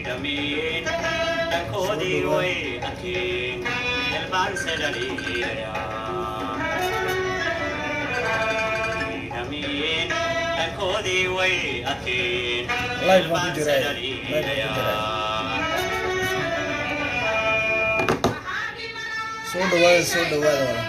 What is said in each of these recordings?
dhamiin dhankoodii way arkeen dalbaanse dhaliilaya dhamiin dhankoodii way arkeen Live baan ku dalbaanse jiraa. Live baan ku dhaliilaya soo dhawaada soo dhawaada walaal.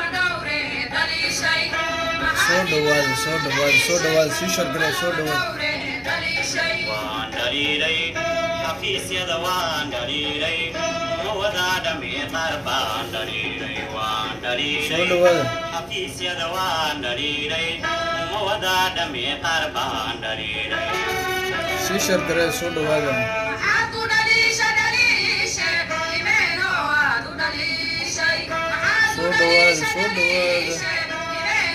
soo dhawaada soo dhawaada soo dhawaada sii shargale soo dhawaada waan dhaliilay xafiisyada waan dhaliilay mawadaa dhamee qaar baan dhaliilay waan soo dhaliilay dhawaada xafiisyada waan dhaliilay mawadaa dhamee qaar baan dhaliilay sii shargale soo dhawaada soo dhawaada soo dhawaada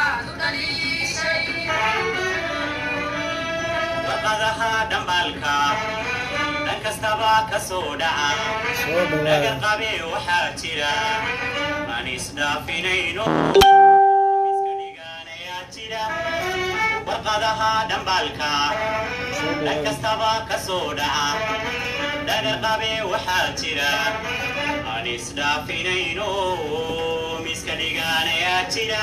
warqadaha dhambaalka dhan kastaba ka soo dhaca soo dhawaada dhagar qabe waxaa jira aan isdhaafinayno miska dhigaanayaa jira warqadaha dhambaalka soo dhan dhawaada kastaba ka soo dhaca dhagar qabe waxaa jira aan isdhaafinayno miska dhigaanayaa jira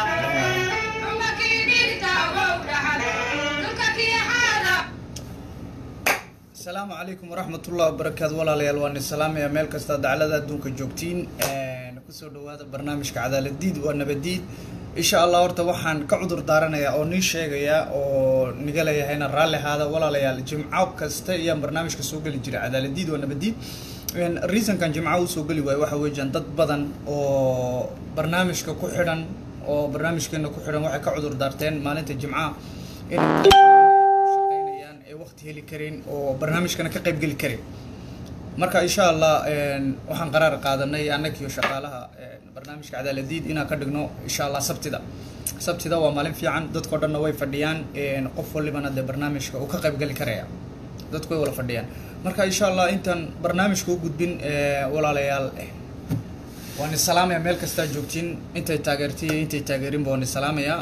asalaamu calaykum waraxmatullahi wabarakaatu walaalayaal waan idin salaamaya meel kasta daclada adduunka joogtiin kusoo dhawaada barnaamijka cadaaladiid waa nabadiid insha allah horta waxaan ka cudur daaranayaa oo nii sheegaya oo niga leeyahayna raalli ahaada walaalayaal jimco kasta ayaan barnaamijka soo geli jiray cadaaladiid waa nabadiid reasonkan jimcaha usoo geli waayo waxa weeyaan dad badan oo barnaamijka ku xidhan oo barnaamijkeena ku xidhan waxay ka cudur daarteen maalinta jimcaha inay shaqaynayaan ee waqti heli karin oo barnaamijkana ka qayb geli karin marka insha allah waxaan qaraar qaadanay annagiyo shaqaalaha barnaamijka cadaaladiid inaan ka dhigno insha allah sabtida sabtida waa maalin fiican dadkao dhanna way fadhiyaan qof walibana dee barnaamijka uu ka qayb geli karaya dadku way wala fadhiyaan marka insha allah intaan barnaamijka u gudbin walaalayaal waan isalaamaya meel kastaa joogtiin intay taageertay iyo intay taageerinba waan isalaamaya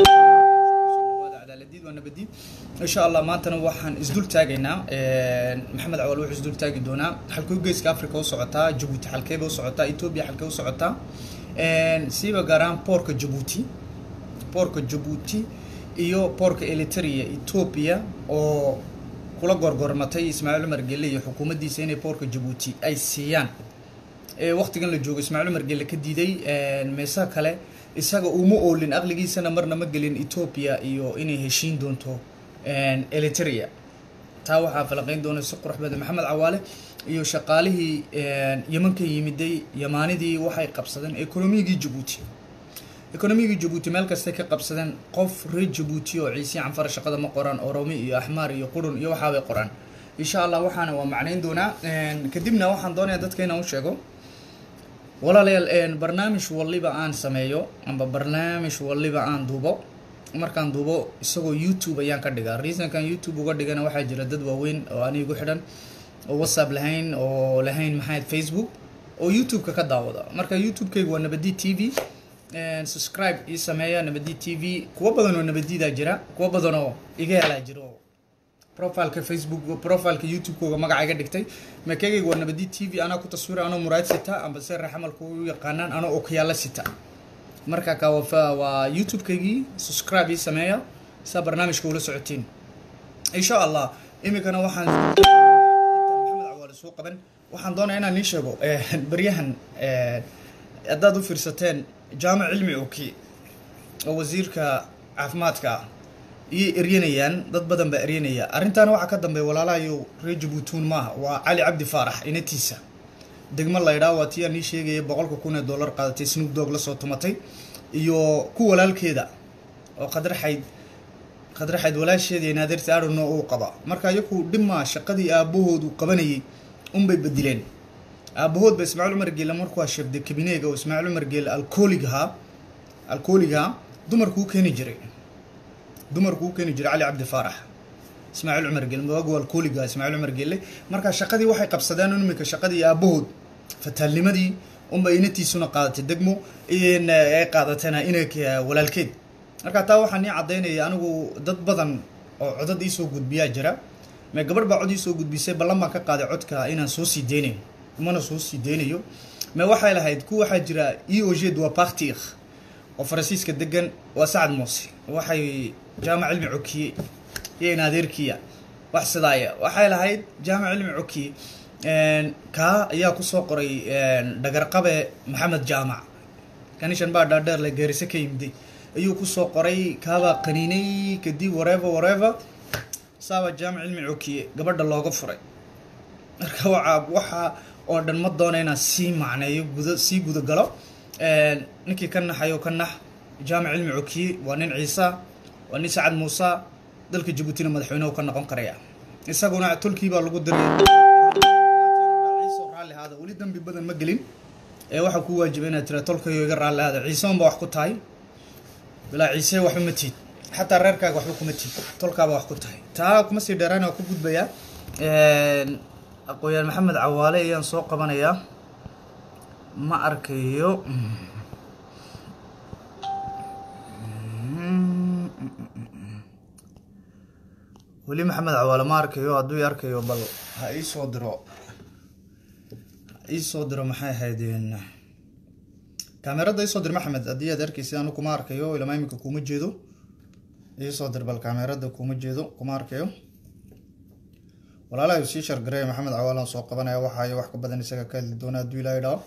cadaaladiid waa nabadiid insha allah maantana waxaan isdul taagaynaa maxamed cawaal wuxuu isdul taagi doonaa xalkuu geeska africa u socotaa jabuuti xalkeeba u socotaa etoobiya xalkee u socotaa siiba gaar ahaan boorka jabuuti boorka jabuuti iyo boorka eliteria etoobiya oo kula gorgormatay ismaaciil cumar gelle iyo xukuumaddiisa inay boorka jabuuti ay siiyaan waqtigan la joogo ismaaciil cumar gelle ka diiday meesa kale isaga uma oolin aqligiisana marna ma gelin etoobiya iyo inay heshiin doonto eliteria taa waxaa falaqeyn doona si qurux badan maxamed cawaale iyo shaqaalihii yeman ka yimiday yamaanidii waxay qabsadeen ekonomigii jabuuti ekonomigii jabuuti meel kastay ka qabsadeen qof reer jabuuti oo ciisi canfar shaqada ma qoraan oromi iyo axmaar iyo qurun iyo waxaabay qoraan insha allah waxaana waa macnayn doonaa kadibna waxaan doonayaa dadka inaan u sheego walaalayaal barnaamij waliba aan sameeyo amba barnaamij waliba aan duubo markaan duubo isagoo youtube ayaan ka dhigaa reasonkan youtube uga dhigana waxaa jira dad waaweyn oo anigu xidhan oo whatsapp lahayn oo lahayn maxayd facebook oo youtube-ka ka daawada marka youtube-kayga waa nabadi t v subscribe ii sameeya nabadi t v kuwo badan oo nabadidaa jira kuwo badan oo iga helaa jira oo profileka facebook profileka youtube-kooga magaca iga dhigtay makegayga waa nabadi t v anaa ku taswira anoo muraad sita amba se raxamalka u yaqaanaan anoo okyaala sita marka ka waa youtube-kaygii subscribe ii sameeya saa barnaamijka ula socotiin insha allah iminkana waxaan maxamed cawaale soo qaban waxaan doonaya inaan nii sheego baryahan haddaad u fiirsateen jaamac cilmi oki oo wasiirka caafimaadka ah iyay eryanayaan dad badan baa eryanaya arrintaana waxaa ka dambeeya walaalahayo reer jabuutuun maaha waa cali cabdi faarax inatiisa degmo laydhaa waa tii aan ii sheegaya boqolka kun ee dollar qaadatay snoop dog la soo tumatay iyo ku walaalkeeda oo qadraxayd qadraxayd walaasheeda iyo naadirta arono uu qaba marka iyaku dhimaa shaqadii aabahoodu qabanayay unbay bedileen aabahood ba ismaaciil cumar geele markuu sheegday kabineega oo ismaaciil cumar geele alkooligahaa alkooligahaa dumarkuu keeni jiray dumarkuu keeni jiray cali cabdi faarax ismaaciil cumar geele waagu alkooligaha ismaaciil cumar geele marka shaqadii waxay qabsadeen iminka shaqadii aabahood fataalnimadii unba inatiisuna qaadatay degmo ay qaadatana inay walaalkeed marka taa waxaa nii caddaynaya anigu dad badan oo codad iisoo gudbiyaa jira me gabadh baa codii soo gudbisay ballan baan ka qaaday codka inaan soo sii deynayo mana soo sii deynayo me waxay lahayd ku waxaa jira e o g waa partir oo faransiiska degan waa sacad muuse waxay jaamac cilmi cokiye iyo in adeerkiya wax sidaaya waxay lahayd jaamac cilmi cokiye kaa ayaa kusoo qoray dhagarqabe maxamed jaamac kanishan baa dhaadheer le geerise ka yimiday ayuu kusoo qoray kaabaa qaniinay kadib warever warever saaba jaamac cilmi cokiye gabadha looga furay marka waxa waxa oo dhan ma doona inaan sii macneeyo guda sii gudagalo ninkii ka naxayo ka nax jaamac cilmi cokiye waa nin ciisa waa nin sacad muuse dalka jabuutina madaxweynehu ka noqon karaya isaguna tolkii baa lagu diray ciise raalli ahaada weli dambi badan ma gelin ee waxaa ku waajibay inaad tira tolkayo iga raalli ahaada ciise unba wax ku tahay bilaa ciise waxba ma tiid xataa reerkaaga waxba kuma tiid tolkaaba wax ku tahay taa kuma sii dheeraan waa ku gudbayaa aqooyaan maxamed cawaale ayaan soo qabanayaa ma arkayo weli maxamed cawaale ma arkayo hadduu i arkayo bal ha ii soo diro ha ii soo diro maxay ahayd kaamerada isoo dir maxamed haddii aad arkaysid anu kuma arkayo ilama iminka kuma jeedo iisoo dir bal kaamerada kuma jeedo kuma arkayo walaalahay sii shargareeya maxamed cawaalan soo qabanaya waxaayo wax ka badan isaga ka hadli doona hadduu ilaahay dhaho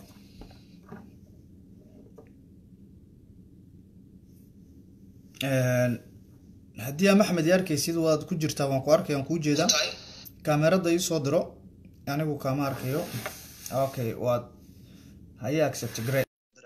haddii aa maxmed i arkaysid waad ku jirtaa waan ku arkaya waan kuu jeedaa kaamerada iisoo diro anigu kama arkayo okay waad haye accept grey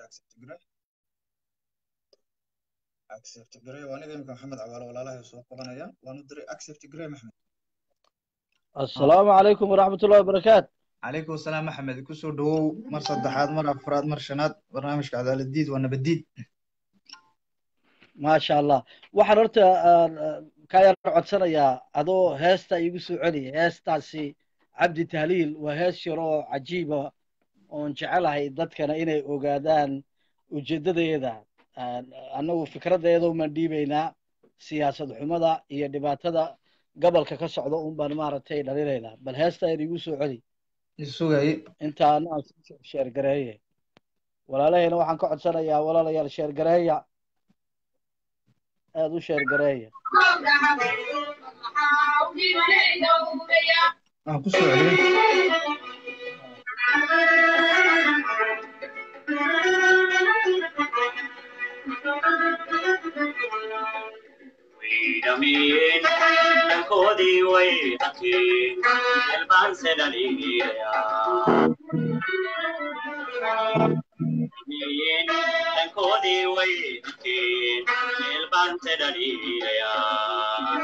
accept grey waa aniga imika maxamed cawaalo walaalahay soo qabanaya waanu diray accept grey maxmed السلام عليكم ورحمة الله وبركاته calaykum asalaam maxamed kusoo dhawow mar saddexaad mar afraad mar shanaad barnaamijka cadaaladiid waa nabadiid ما شاء الله waxaan horta ka yar codsanayaa adoo heesta igu soo celiya heestaasi cabdi tahliil waa hees yar oo cajiiba oon jecelahay dadkana inay ogaadaan ujeedadeeda annagu fikradeeda umaan dhiibaynaa siyaasad xumada iyo dhibaatada gobolka ka socda un baan maaragtay dhalinaynaa bal heesta yar igu soo celi isugay intaana aan sii sheergareeye walaalahayna waxaan ka codsanayaa walaalayaal sheergareeya aada u sheergareeya waan kusoo celiyey wiidhamiyeen dhankoodii way arkeen elbaanse dhaliilayaa wiidhamiyeen dhankoodii way arkeen elbaanse dhaliilayaa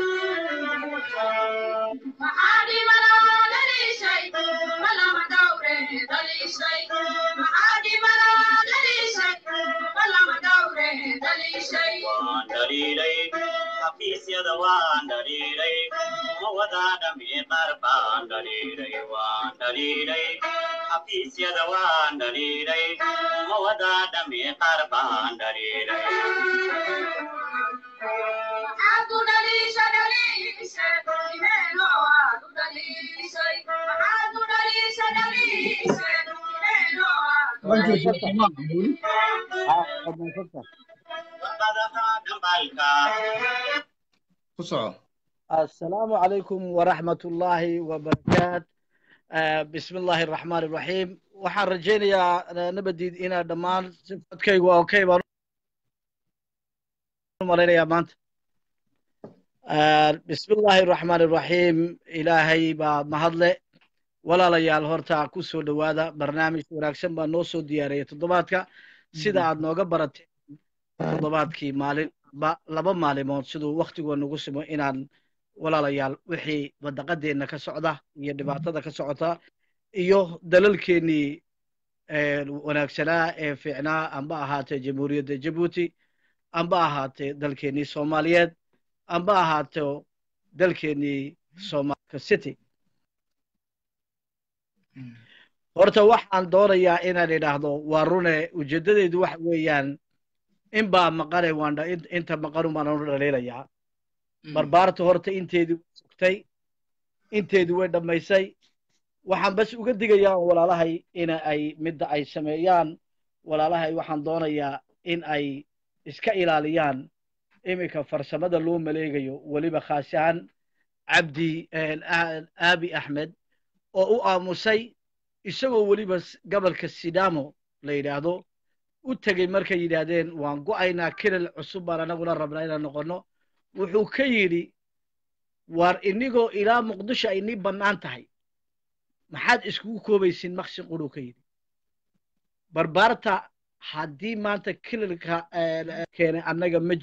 waan dhaliilay xafiisyada waan dhaliilay ma wadaa dhammi qaar baan dhaliilay waan dhaliilay xafiisyada waan dhaliilay ma wadaa dhammi qaar baan dhaliilay warqadaha dhambalka ku soco السلام عليكم ورحمة الله وبركاته آه، بسم الله الرحمن الرحيم waxaan rajaynayaa nabadiid inaa dhammaan sifadkaygu waa okay baan u malaynayaa maanta bismi illaahi araxmaan araxiim ilaahay baa mahadle walaalayaal horta ku soo dhowaada barnaamij wanaagsan baa noo soo diyaariyay toddobaadka sida aad nooga barateen toddobaadkii maalin laba maalimood siduu waktigoo nagu simo inaan walaalayaal wixii badaqadeenna ka socda iyo dhibaatada ka socota iyo dalalkeennii wanaagsanaa ee fiicnaa amba ahaatee jamhuuriyadda jabuuti amba ahaatee dalkeennii soomaaliyeed amba ahaato dalkeennii somalika city horta waxaan doonayaa inaan idhaahdo waa rune ujeeddadeedu waxa weeyaan in baa maqane waan inta maqanu baan u dhaliilayaa barbaarta horta inteedii sugtay inteedu way dhammaysay waxaan bas uga digayaa walaalahay in ay midda ay sameeyaan walaalahay waxaan doonayaa in ay iska ilaaliyaan iminka farsamada loo maleegayo weliba khaas ahaan cabdi aabi axmed oo u aamusay isagoo weliba gobolka sidamo la yidhaahdo u tegey markay yidhaahdeen waan go'aynaa kilil cusub baan anaguna rabnaa inaan noqonno wuxuu ka yidhi waar inigoo ilaa muqdisho ay nii bannaan tahay maxaad iskugu koobaysiin maqsin quruu ka yidhi barbaarta haddii maanta kililka keenay annaga ma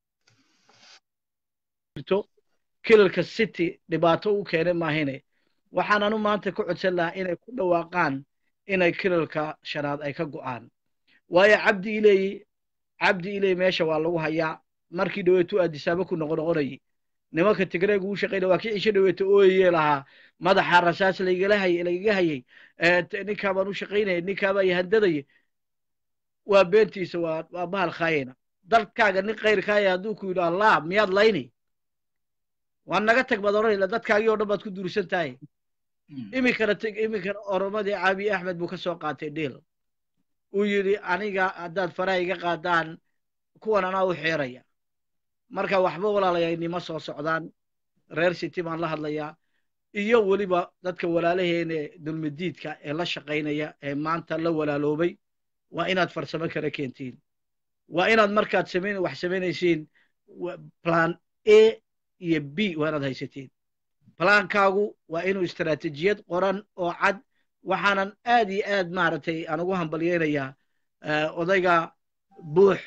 jirto kililka city dhibaato u keenay maahine waxaan anu maanta ka codsan lahaa inay ku dhawaaqaan inay kililka shanaad ay ka go'aan waayo cabdi ileyi cabdi iley meesha waa lagu hayaa markii dhaweetu aadisaaba ku noqo noqonayay nimanka tigreega uu shaqaynaya waa kii cisho dhaweeta ooyayee lahaa madaxa rasaas laigala hayay lagaga hayay ninkaa baan u shaqaynaya ninkaa baa yahandadaya waa beentiisa waa waa bahal khaayina dalkaaga nin kayrkaaya hadduu ku yidhi allah miyaad layni waa naga tag baad odhanayla dadkaagii oo dhan baad ku duursan tahay iminkana teg iminkana oromadii caabi axmed buu ka soo qaatay dhiil uu yidhi aniga haddaad faraha iga qaadaan kuwan anaa u xeeraya marka waxba walaalayaa nima soo socdaan reer city baan la hadlayaa iyo weliba dadka walaalaheene dulmidiidka ee la shaqaynaya ee maanta la walaaloobay waa inaad farsamo kala keentiin waa inaad markaad samayn wax samaynaysiin plan a iyo b waa inaad haysatiin plaankaagu waa inuu istaraatijiyad qoran oo cad waxaanan aad iyo aad maaragtay aan ugu hambalyeynayaa odayga buux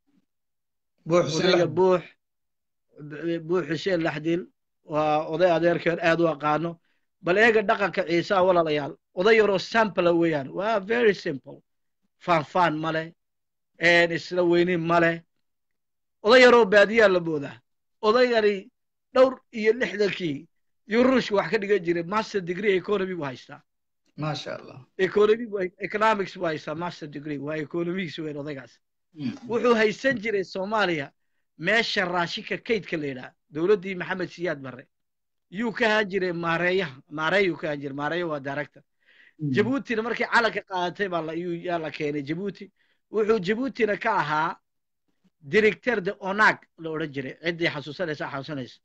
odayga buux buux xuseen laxdil waa oday adeerkeen aad u aqaano bal eega dhaqanka ciisaa walaalayaal oday yaroo sampla weeyaan waa very simple faanfaan ma leh isla weynin ma leh oday yaroo baadiyaa la moodaa odaygani dhowr iyo lixdankii yuu ruushka wax ka dhigan jiray master degree economy buu haystaa maasha allah economy economics buu haystaa master degree waa economics weyn odaygaas wuxuu haysan jiray soomaaliya meesha raashinka kaydka la yidhaha dowladdii maxamed siyaad barre yuu ka haan jiray maareeyaha maareeyuu ka haan jiray maareeya waa director jabuutina markii calanka qaadatay baa yaa la keenay jabuuti wuxuu jabuutina ka ahaa directeur de onag la odhan jiray ciddii xasuusanaysa xasuusanaysa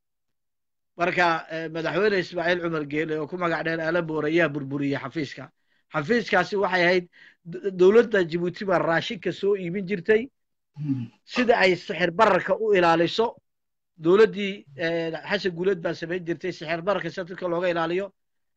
marka madaxweyne ismaaciil cumar geele oo ku magac dheer alaboor ayaa burburiyey xafiiska xafiiskaasi waxay ahayd dowladda jabuuti baa raashinka soo iibin jirtay sida ay sixir bararka u ilaaliso dowladdii xasan guuleed baa samayn jirtay sixir bararka sida dadka looga ilaaliyo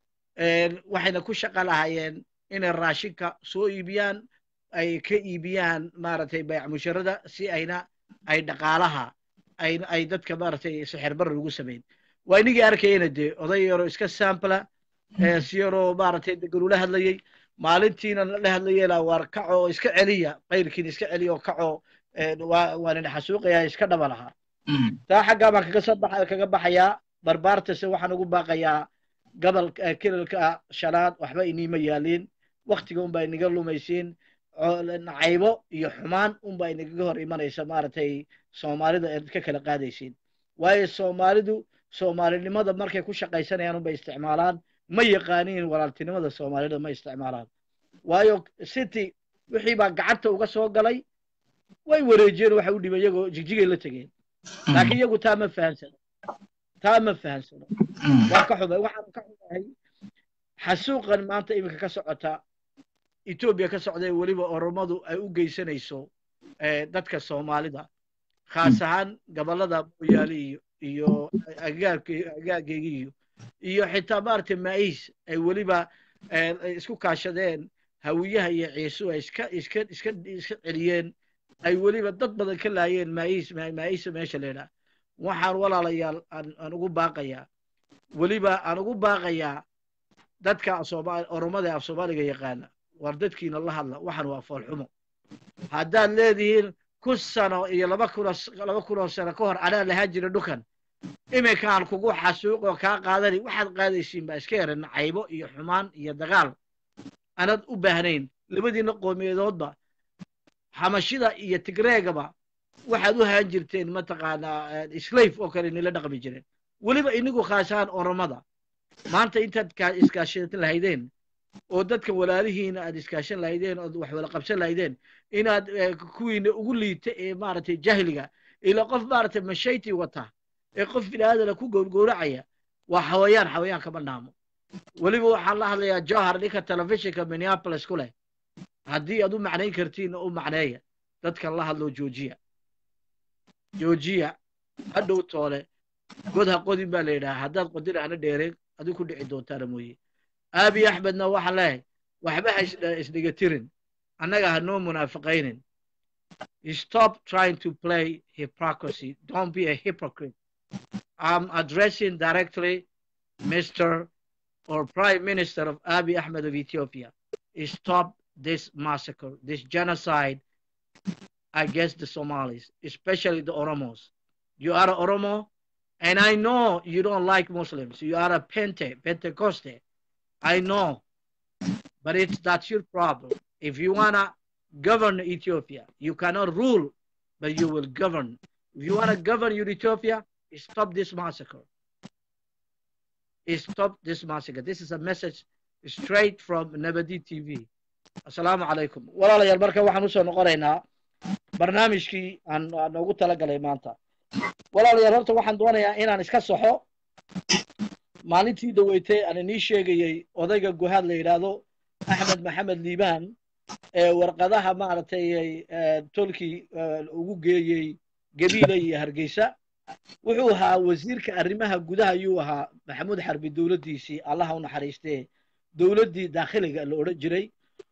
waxayna ku shaqa lahaayeen inay raashinka soo iibiyaan ay ka iibiyaan maaragtay bayc musharada si ayna ay dhaqaalaha ay ay dadka maaragtay sixir barar ugu samayn waa inigii arkayena dee oday yaroo iska sampla si yaroo maaragtay deganula hadlayey maalintiina la hadlayay laa waar kaco iska celiya qayrkiina iska celiya oo kaco waa nina xasuuqaya iska dhaba lahaa taa xaggaa baan kaga soo baxa kaga baxayaa barbaartase waxaan ugu baaqayaa gobol kilalka shanaad waxba iniima yaaliin waktiga unbaa inaga lumaysiin nacaybo iyo xumaan unbaa inagaga hor imanaysa maaragtay soomaalida eed ka kala qaadaysiin waayo soomaalidu soomaalinimada markay ku shaqaysanayaan unbay isticmaalaan ma yaqaaniin walaaltinimada soomaalida ma isticmaalaan waayo city wixii baa gacanta uga soo galay way wareejiyeen waxa u dhibay iyagoo jigjigay la tegeen laakiin iyagu taa ma fahamsano taa ma fahamsano waa ka xumay waxaan ka xumahay xasuuqan maanta iminka ka socota etoobiya ka socday weliba oromadu ay u geysanayso dadka soomaalida khaas ahaan gobollada mooyaale iyo iyo agaageygi iyo iyo xitaa maaragtay maais ay weliba isku kaashadeen hawiyaha iyo ciisu ay iska iska iska iska celiyeen ay weliba dad badan ka laayeen maais maisa meesha la yidhaha waxaan walaalayaal aan ugu baaqayaa weliba aan ugu baaqayaa dadka sooma oromada af soomaaliga yaqaana war dadkiina la hadla waxan waa foolxumo haddaad leedihiin kun sano iyo laba kuno laba kunoo sano ka hor anaa lahaa jira dhukan iminkaan kugu xasuuqoo kaa qaadani waxaad qaadaysiin baa iska yaran caybo iyo xumaan iyo dagaal anad u baahnayn labadiina qoomiyadoodba xamashida iyo tigreegaba waxaad u haan jirteen mataqaanaa slave oo kale inila dhaqmi jireen weliba inigu khaasahaan oromada maanta intaad ka- iskaashan lahaydeen oo dadka walaalihiina aad iskaashan lahaydeen ood wax wada qabsan lahaydeen inaad eh, kuwiina ugu liita ee maaragtay jahliga ila qof maaragtay mashayti wata ee qof biniaadana ku gowrgowracaya waa xawayaan xawayaan kama dhaamo weliba waxaan la hadlayaa johar ninka telefishinka minneapolis ku leh haddii aad u macnayn kartiin u macneeya dadkan la hadlo joojiya joojiya hadhow toole god ha qodin baa la yidhaha haddaad qodina hana dheereen adigu ku dhici doontaana mooye aabi axmedna waxaan leehay waxba ha is- isdhigatirin annaga ha noo munaafiqaynin stop trying to play hypocrisy don't be a hypocrite i'm addressing directly mr or prime minister of abiy ahmed of ethiopia stop this massacre this genocide against the somalis especially the oromos you are a oromo and i know you don't like muslims you are a pente pentecoste I know, but it's that's your problem. If you wanna govern Ethiopia, you cannot rule, but you will govern. If you wanna govern your Ethiopia, stop this massacre. Stop this massacre. This is a message straight from Nabadi TV. Assalamu alaikum. walaalayaal marka waxaan usoo noqonaynaa barnaamijkii aan aan noogu talagalay maanta walaalayaal horta waxaan doonayaa inaan iska saxo maalintii dhaweytay aan inii sheegayey odayga guhaad la yidhaahdo axmed maxamed liibaan ee warqadaha maaragtay eh, tolkii eh, ugu geeyey gabiila iyo hargeysa wuxuu ahaa wasiirka arrimaha gudaha ayuu ahaa maxamuud xarbi dowladdiisii allaha u naxariistee dowladdii daakhiliga la odhan jiray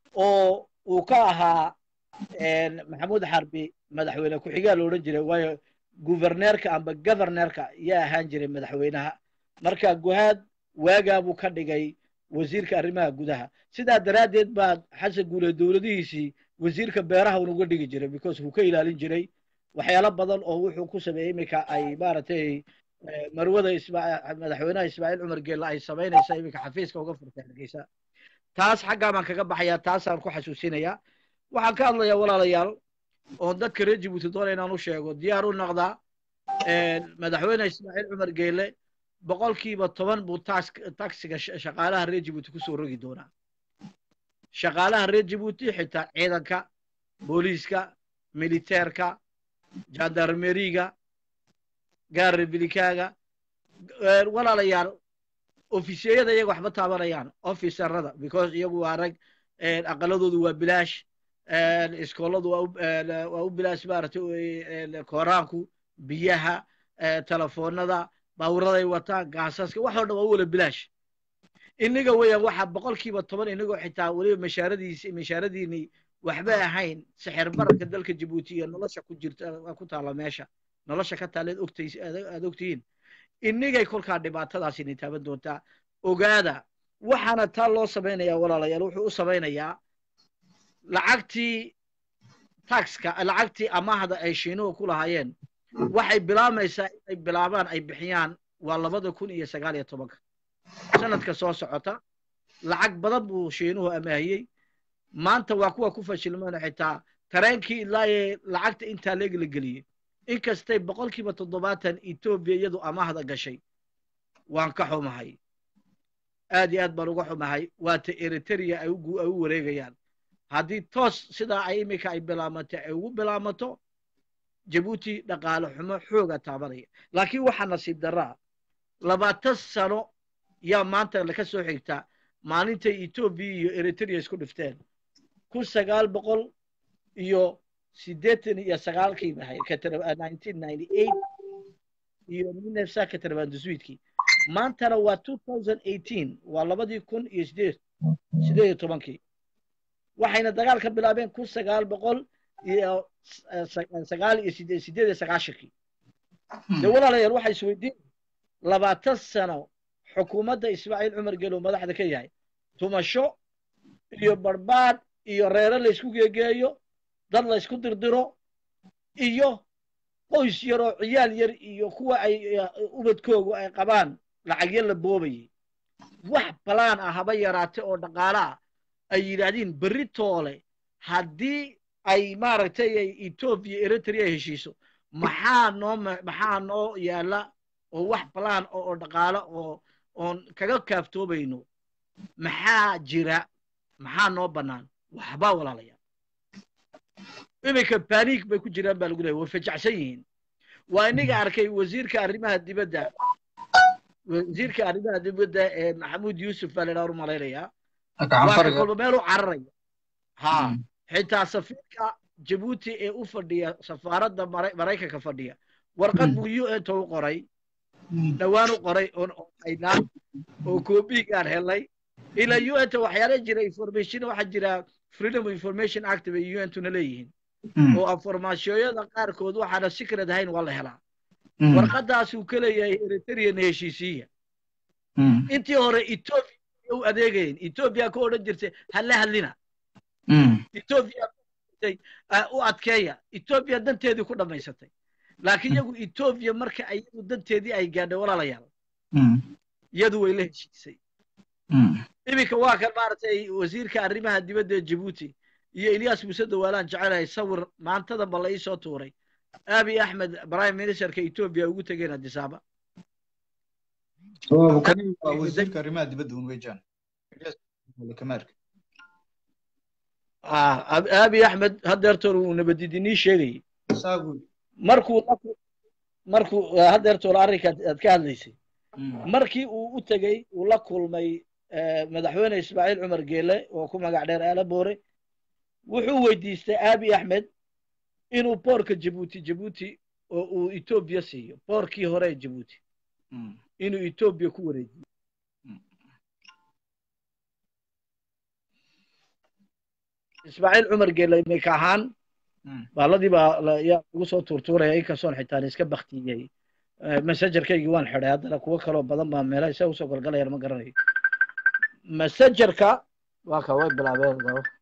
oo uu ka ahaa een, maxamuud xarbi madaxweyne ku-xigaa la odhan jiray waayo guverneerka amba governeerka yaa ahaan jiray madaxweynaha marka guhaad waagaa buu ka dhigay wasiirka arrimaha gudaha sidaa daraaddeed baa xasan guule dowladihiisii wasiirka beeraha unuga dhigi jiray because wuu ka ilaalin jiray waxyaalo badan oo wuxuu ku sameeyey iminka ay maaragtay eh, marwada ismaa madaxweynaha ismaaciil cumar geelle ay samaynaysa iminka xafiiska uga furtay hargeysa taas xaggaa baan kaga baxayaa taasaan ku xasuusinayaa waxaan ka hadlayaa walaalayaal oon dadka reer jibuuti doona inaan u sheego diyaar u noqdaa madaxweyne ismaaciil cumar geelle boqolkiiba toban buu tax- taxiga sh- shaqaalaha reer jibuuti kusoo rogi doonaa shaqaalaha reer jibuuti xitaa ciidanka booliiska militeerka jandarmeriga gaar republikaaga Eh, walaalayaal ofisiyada iyaga waxba taabanayaan officerada because iyagu waa rag eh, aqaladoodu waa bilaash eh, iskooladu waa u- eh, waa u bilaash maaragtay eh, kooraanku biyaha eh, telefoonada bawraday wataan gaasaska wax oo dhan waa u wala bilaash inaga weeyaan waxaa boqolkiiba toban inagoo xitaa weliba mashaaradiisi mashaaradiini waxba ahayn sixir bararka dalka jabuuti iyo nolosha ku jirta ku taala meesha nolosha ka taaleed ogtays aad ogtihiin inigay kolkaa dhibaatadaasi ni taaban doontaa ogaada waxaana taa loo samaynayaa walaalayaal wuxuu u samaynayaa lacagtii taxka lacagtii amaahda ay shiinuhu ku lahaayeen waxay bilaamaysaa inay bilaabaan ay bixiyaan waa labada kun iyo sagaal iyo tobanka sanadka soo socota lacag badan buu shiinuhu amaahiyey maanta waa kuwa ku fashilmeen xitaa tareenkii ilaa ee lacagta intaa leeg la geliyey inkastay boqolkiiba toddobaatan etoobiya iyadu amaahda gashay waan ka xumahay aad iyo aad baan uga xumahay waata eritrea ay ugu- ay u wareegayaan haddii toos sidaa ay iminka ay bilaamatay ay ugu bilaamato jabuuti dhaqaale xumo xooga taabanaya laakiin waxaa nasiib daraa labaatan sano yaa maanta laka soo xigta maalintay etoobiya iyo eritrea isku dhifteen kun sagaal boqol iyo siddeetan iyo sagaalkii bahay nineteen ninety eight iyo minefsa katarbandusuidkii maantana waa two thousand eighteen waa labadii kun iyo sideed sideed iyo tobankii waxayna dagaal ka bilaabeen kun sagaal boqol iyo eh, sa- sagaal iyo sideed sideed iyo sagaashankii dee walaalayaal waxay isweydiin labaatan sano xukuumadda ismaaciil cumar gelow madaxda ka yahay tumasho iyo barbaadh iyo reere laysku geegeeyo dad laysku dirdiro iyo qoys yar oo ciyaal yar iyo kuwa ay eh, ubadkoogu ay qabaan lacagyo la boobayay wax balaan ah haba yaraate oo dhaqaale ah ay yidhaahdeen berri toole haddii ay maaragtay ay etoobiya eritrea heshiiso maxaa noo ma- maxaa noo yaala oo wax balaan oo oo dhaqaale oo oon kaga kaaftoobayno maxaa jira maxaa noo bannaan waxbaa walaalayaal iminka baniik bay ku jiraan baa lagu leeyahy way fajacsan yihiin waa iniga arkay wasiirka arrimaha dibadda wasiirka arrimaha dibadda ee maxamuud yuusuf baa laydhaa umalaynayaa waa ka kolba meel u cararaya ha xitaa safiirka jabuuti ee u fadhiya safaaradda maraykanka fadhiya warqad buu u n ta u qoray dhowaan u qoray oon haynaa oo koobigaan helay ilaa u n ta waxyaala jira information waxaa jira freedom of information act bay u n tuna leeyihiin oo informaasiyooyada qaarkood waxaana secret ahayn waa la helaa warqadaasuu ka leeyahay eritrean heshiisiya intii hore ethiopia u adeegayeen ethiopia ka odhan jirtay hala hadlina ethiopia u adkeeya ethiopia danteedii ku dhammaysatay laakiin iyagu ethiopia marka iyadu danteedii ay gaadhay walaalayaal iyadu way la heshiisay iminka waa kan maaragtay wasiirka arrimaha dibadda ee jabuuti iyo ilyas muuse dawaalaan jecelahay sawir maantadanba la iisoo tuuray abi axmed prime ministerka ethiopia ugu tegeen adisaaba wasiirka arrimaha dibadda un weejaan kamaarka abi axmed hadeertoor uu nabadidinii sheegayay markuu markuu hadeertoor arrinka aad ka hadlaysay markii uu u tegey uu la kulmay madaxweyne ismaaciil cumar geele oo ku magac dheer aala boore wuxuu weydiistay abi axmed inuu boorka jabuuti jabuuti oo uu etoobiya siiyo boorkii hore ee jabuuti inuu etoobiya ku wareejiyo ismaaciil cumar geele iminka ahaan baaladii baa yaa lagu soo tuurtuuraya inkastoon xitaan iska baktiyey messengerkaygii waan xidhay haddana kuwo kaloo badan baa meelaha isaga usoo galgalayaan ma garanayo messengerka waa ka way bilaabeen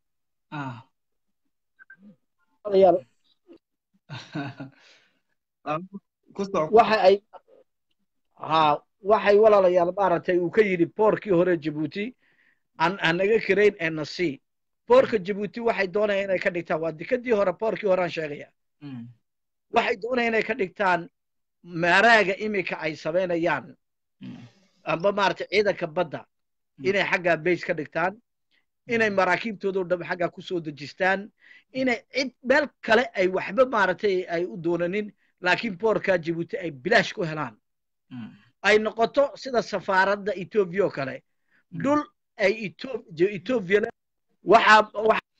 waxa ay ha waxay walaalayaal maaragtay uu ka yidhi boorkii hore jabuuti aan anaga karayn ee nasi boorka jabuuti waxay doonayaan inay ka dhigtaan waa dekadii hore boorkii hore aan sheegaya waxay doonayaan inay ka dhigtaan maaraaga iminka ay samaynayaan amba maaragtay ciidanka badda inay xaggaa base ka dhigtaan inay maraakiibtoodao dham xaggaa ku soo dejistaan inay cid meel kale ay waxba maaragtay ay u doonanin laakiin boorka jabuuti ay bilaash ku helaan ay noqoto sida safaaradda etoobiya oo kale dhul ay etoobiya waxaa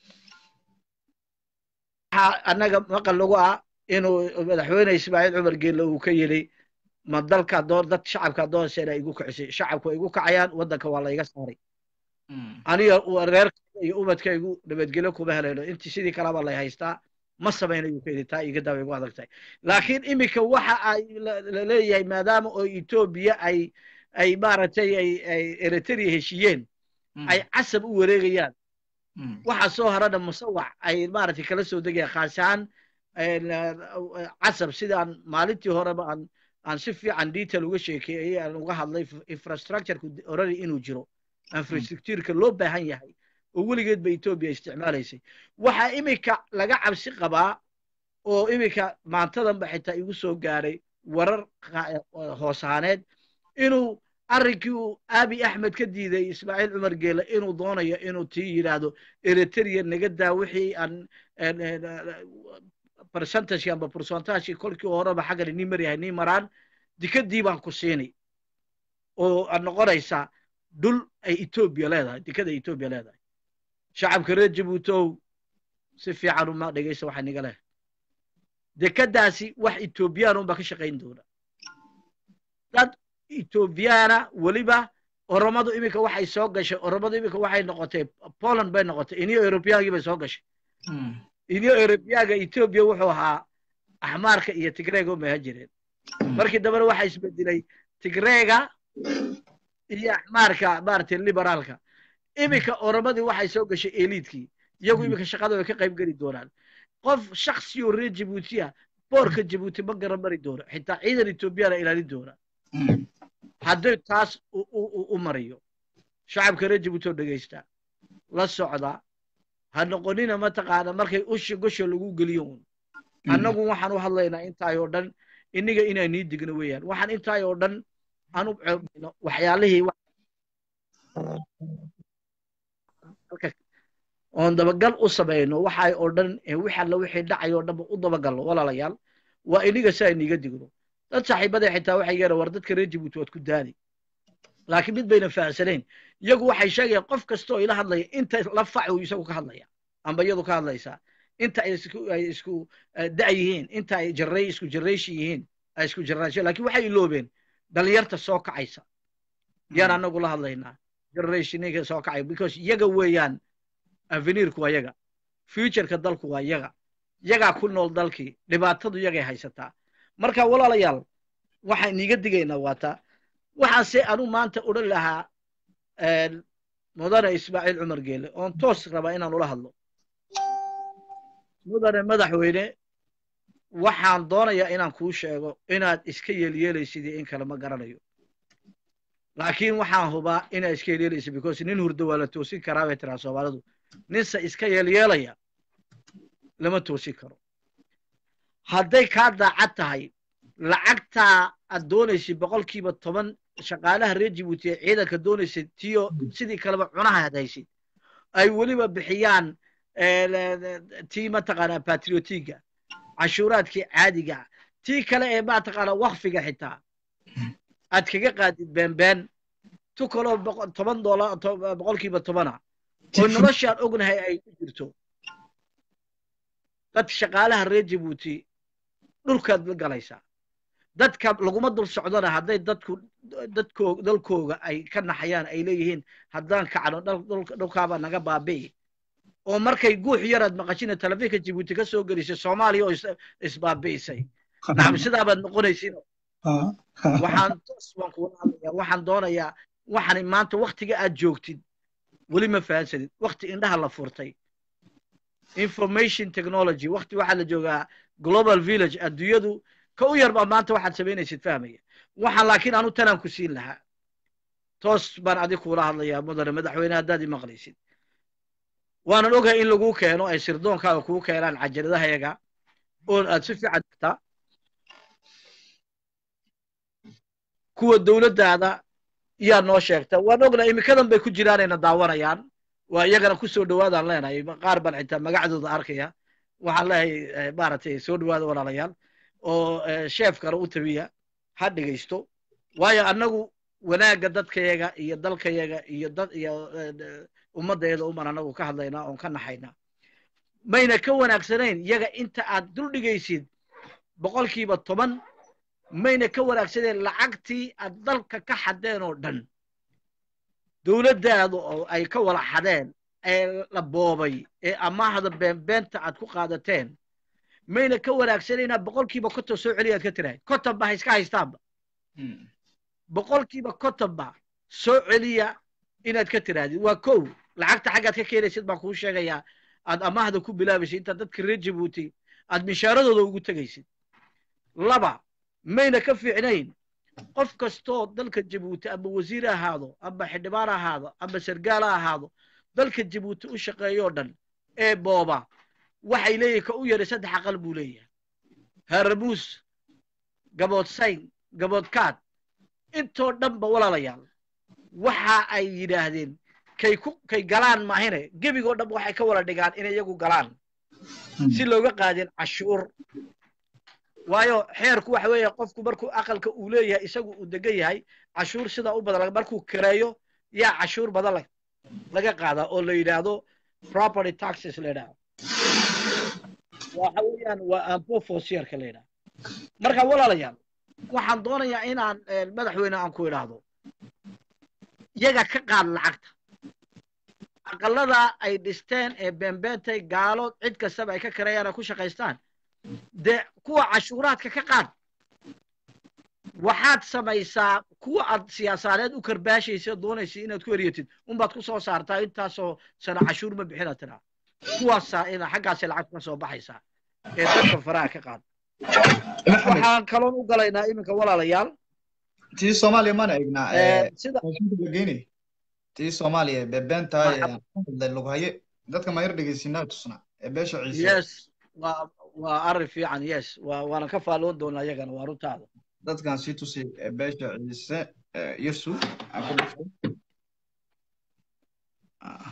waxaa annaga maqal lagu ah inuu madaxweyne ismaaciil cumar geelle uu ka yidhi ma dalka doon dad shacabka doonseena igu kicisay shacabku igu kacayaan waddanka waa layga saaray aniga reerkayga iyo ubadkaygu nabadgelyo kuma helayno intii sidii kalaba lay haystaa ma samaynayu ka yidhi taa iga daabay igu adag tahay laakiin iminka waxa ay laleeyahay maadaama oo etoobiya ay ay maaragtay ay ay eritrea heshiiyeen ay casab u wareegayaan waxa soo harana musawac ay maaragtay kala soo degayaan khaas ahaan casab sidaan maalintii horeba aan aan si fiican detail uga sheekeeyey aan uga hadlay infrastructureku already inuu jiro infrastructureka loo baahan yahay oo weligeed ba etoobiya isticmaalaysay waxaa iminka laga cabsi qabaa oo iminka maantadanba xitaa igu soo gaaray warar hoosaaneed inuu arrinkii uu abi axmed ka diiday ismaaciil cumar geele inuu doonayo inuu tii yidhaahdo eritrea naga daa wixii aan percentage amba percentage kolkii horeba xaggan nii maryahay nii maraan dikadii baan ku siinay oo aad noqonaysaa dhul ay etoobiya leedahay dikada etoobiya leedahay shacabka reer jabuutow si fiican uma dhegaysa waxa niga leh dekadaasi wax etoobiyaan unbaa ka shaqayn doona dad etoobiyaana weliba oromadu iminka waxay soo gashay oromadu iminka waxay noqotay poland bay noqotay iniyo eurobiyaankii bay soo gashay iniyo eurobiyaaga etoobiya wuxuu ahaa axmaarka iyo tigreega u mahan jireen markii dambena waxaa isbedelay tigreega iyo axmaarka maaragtay liberaalka iminka oromadii waxay soo gashay eliidkii iyagu iminka shaqada way ka qayb geli doonaan qof shaksiyo reer jabuutiya boorka jabuuti ma garan mari doono xitaa ciidan etoobiyana ilaalin doona haddii taas u mariyo shacabka reer jabuuti oo dhegaysta la socda ha noqonina mataqaana markay ushi gosha lagu geliyo un annagu waxaan u hadlaynaa intaay oo dhan inniga inaan nii digno weeyaan waxaan intaay oo dhan aan u ceebino waxyaalihii wa- halka oon dabagal u samayno waxay oo dhan ee wix alla wixii dhacay oo dhanba u dabagalno walaalayaal waa iniga si ayniga digno dad saaxiibada xitaa waxay yeera war dadka reer jabuuti waad ku daali laakiin mid bayna fahamsanayn iyagu waxay sheegayaan qof kastoo ila hadlaya inta la fac uu isagu ka hadlaya amba iyadu ka hadlaysaa inta ay isku ay isku eh, da' yihiin inta ay jarray isku jarrayshi yihiin ay isku jarraasho laakiin waxay iloobeen dhalinyarta soo kacaysa yaan anagu la hadlaynaa generationinka soo kacay because iyaga weeyaan avenirku waa yaga futureka dalku waa yaga yagaa ku nool dalkii dhibaatadu yagay haysataa marka walaalayaal waxaan iniga digaynaa waata waxaase anu maanta odhan lahaa een, mudane ismaaciil cumar geele oon toos rabaa inaan ula hadlo mudane madaxweyne waxaan doonayaa inaan kuu sheego inaad iska yeelyeelaysid iyo in kale ma garanayo laakiin waxaan hubaa inaad iska yeelyeelaysid because nin hurdo waa la toosin karaa bay tiraa soomaalidu ninse iska yeelyeelaya lama toosin karo hadday kaa daacad tahay lacagtaa aad doonaysid boqolkiiba toban shaqaalaha reer jibuuti ee ciidanka doonaysid tiyo sidii kaleba cunaha had haysid ay weliba bixiyaan eh, le- le- tii mataqaanaa patriotiga cashuuraadkii caadiga tii kale ee mataqaanaa wakfiga xitaa aad kaga qaadid beenbeen tu kaloo boqo- toban doolar to- boqolkiiba tobana oo noloshaan ognahay ay ku jirto dad shaqaalaha reer jabuuti dhulkaad la galaysaa dadka laguma dul socdona hadday dadku dadkoo dalkooga ay ka naxayaan ay leeyihiin haddaan kacno dhal- dhulka- dhulkaabaa naga baabi'i oo markay guux yaraad maqashina telefiinka jabuuti ka soo gelisay soomaaliya oo is- isbaabi'isay nacam sidaabaad noqonaysin waxaan toos baan kuula hadlayaa waxaan doonayaa waxaan maanta waktiga aad joogtid weli ma fahansanid wakti indhaha la furtay information technology wakti waxaa la joogaa global village adduunyadu ka u yar baa maanta waxaad samaynaysid fahmaya waxaan laakiin anu tanaan ku siin lahaa toos baan adig kuula hadlayaa mudane madaxweyne haddaad i maqlaysid waanan ogahay in laguu keeno ay sirdoonkaaga kuu keenaan cajaladahayaga oon aad si fiican tagtaa kuwa dowladdaada yaa noo sheegta waan ognaa imikadan bay ku jiraanayna daawanayaan waa iyagana ku soo dhowaadaan leenahay qaar baan xitaa magacdooda arkaya waxaan leeyahay maaragtay soo dhowaada walaalayaal oo sheefkana u tabiya ha dhegaysto waayo annagu wanaagga dadkayaga iyo dalkayaga iyo dad iyo ummaddeeda uman annagu ka hadlaynaa oon ka naxaynaa mayna ka wanaagsanayn iyaga inta aad dul dhigaysid boqolkiiba toban mayna ka wanaagsaneen lacagtii aad dalka ka xadeen oo dhan dowladdaadu oo ay ka wala xadeen ee la boobay ee amaahda beenbeenta aad ku qaadateen mayna ka wanaagsanayna boqolkiiba konton soo celiyaad ka tirahay konton ba ha iska haystaanba boqolkiiba konton ba soo celiya inaad ka tirahdid waa kow lacagta xaggaad ka keenaysid baan kuu sheegayaa aad amaahda ku bilaabaysid intaad dadka reer jabuuti aad mishaaradooda ugu tegaysid laba mayna ka fiicnayn qof kastoo dalka jabuuti amba wasiir ha ahaado amba xildhibaan ha ahaado amba sargaal ha ahaado dalka jabuuti u shaqeeyoo dhan ee booba waxay leeyihin ka u yaray saddex aqal buu leeyahay haramuus gabood sayn gabood kaad intoo dhanba walaalayaal waxa ay yidhaahdeen kay ku kay galaan maahine gebigoo dhanba waxay ka wala dhigaan inay iyagu galaan si looga qaadin cashuur waayo xeerku waxa weeye qofku markuu aqalka uu leeyahay isagu uu degan yahay cashuur sida u badan markuu kireeyo yaa cashuur badan laga qaadaa oo la yidhaahdo property taxes la yidhaahdo waxa weeyaan waa ampofosierka la yidhahdo marka walaalayaal waxaan doonayaa inaan madaxweyne aan ku idhaahdo iyaga ka qaad lacagta aqalada ay dhisteen ee beenbeentay gaalo cid kastaba ay ka kareeyaan ay ku shaqaystaan dee kuwa cashuuraadka ka qaad waxaad samaysaa kuwa aad siyaasaadeed u karbaashaysa doonaysa inaad ku eryatid unbaad ku soo saartaa intaasoo sana cashuur ma bixina tiraa kuwaasaa ina xaggaasay lacag ka soo baxaysaa ee dadka faraha ka qaad waxaan kaloon u galaynaa iminka walaalayaal tii soomaaliya mana egnaa sida geynay tii soomaaliya bebeenta lagu haye dadka mayar dhegeysinaa tusna ee beesha ciise yes waa waa arrin fiican yes waa waanan ka faalloon doonaa iyagana waa runtaada dadkan sii tusi ee beesha ciise Eh, yarsu aan ku dhufto Ah.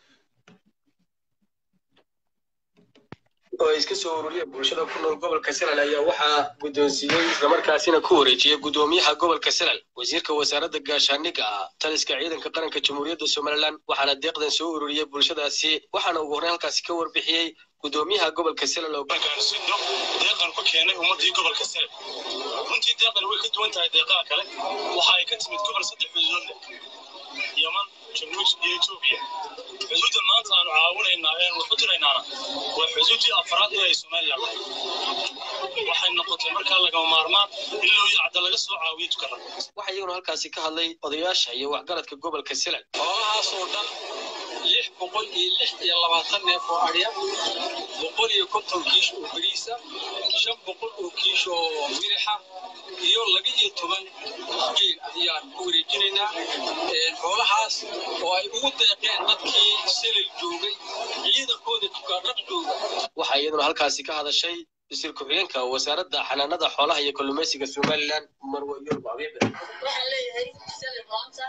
oo ay iska soo ururiyeen bulshada ku nool gobolka salal ayaa waxaa guddoonsiiyey islamarkaasina ku wareejiyey guddoomiyaha gobolka salal wasiirka wasaaradda gaashaandhigga ah taliska ciidanka qaranka jamhuuriyadda somalilan waxaana deeqdan soo ururiyey bulshadaasi waxaana ugu horreyn halkaasi ka warbixiyey guddoomiyaha gobolka salal oo gaarsiino deeqan ku keenay ummadii gobolka sare runtii deeqan way ka duwan tahay deeqaha kale waxa ay ka timid gobol saddex xuduudood leh yaman januus iyo etoobiya xuduudda maanta aanu caawinaynaa ee waxu diraynaana waa xuduuddii afraad ee ay somalilan lahayd waxay noqotay markaa lagama maarmaan in loo yacda laga soo caawiyo tukana waxaa iyaguna halkaasi ka hadlay odayaasha iyo waxgaradka gobolka salal xoolahaasoo dhan lix boqol iyo lix iyo labaatan neef oo adhya boqol iyo konton kiish oo beriisa shan boqol oo kiish oo mirixa iyo laba iyo toban geel ayaan ku wareejinaynaa xoolahaas oo ay ugu deeqeen dadkii selil joogay ciidankooda dukaanraq jooga waxaa iyaduna halkaasi ka hadashay wasiir ku-xigeenka wasaaradda xanaanada xoolaha iyo kalluumaysiga somalilan marwe yurub abiibe waxaan leeyahay sali maanta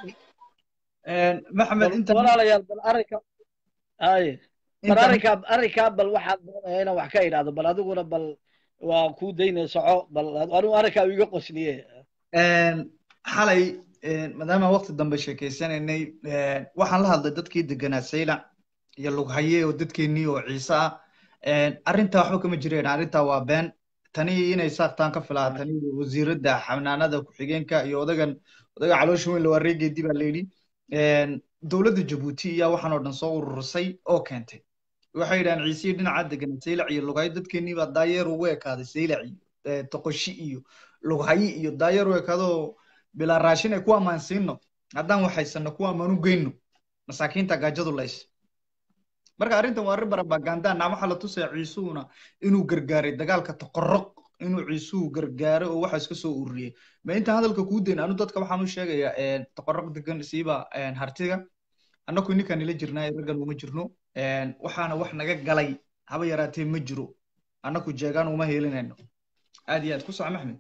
maxamed inta walaalayaal bal arrinka haye bal inta arrinkaa arrinkaa bal waxaad doonaya inaan wax ka idhaahdo bal adiguna bal waa kuu daynaya soco bal anigu arrinkaa iga qosliye xalay maadaama waqti dambe sheekeysanaynay waxaan la hadlay dadkii deganaa saylac iyo lughaye oo dadkeenii oo ciise ah arrintaa waxba kama jireen arrintaa waa been tani inay saartaan ka filaa tani wasiiradda xanaanada ku-xigeenka iyo odagan odaga caloosha weyn lawaa reegeedii baa layidhi dowladda jabuuti ayaa waxaan oo dhan soo ururisay oo keentay waxay yidhahaan ciisihii dhinaca degan saylac iyo lughaye dadkeenii baa daayeer ugu ekaaday saylac iyo eh, toqoshi iyo lughaye iyo daayeer u ekaadoo bilaa raashin ay ku ammaansiino haddaan waxaysano ku ammaan u geyno masaakiinta gaajadu lays marka arrintan waa arrin barabaganda naa waxaa la tusaya ciisuhuna inuu gargaaray dagaalka toqoroq inuu ciisuhu gargaaray oo waxa iska soo ururiyey ma intaan hadalka kuu dayn anu dadka waxaan u sheegayaa toqoroq degan siiba hartiga annaku ininkaan nila jirnaa raggan uma jirno waxaana wax naga galay haba yaraatee ma jiro annaku jeegaan uma heelinayno aad iyo aad ku soco maxmed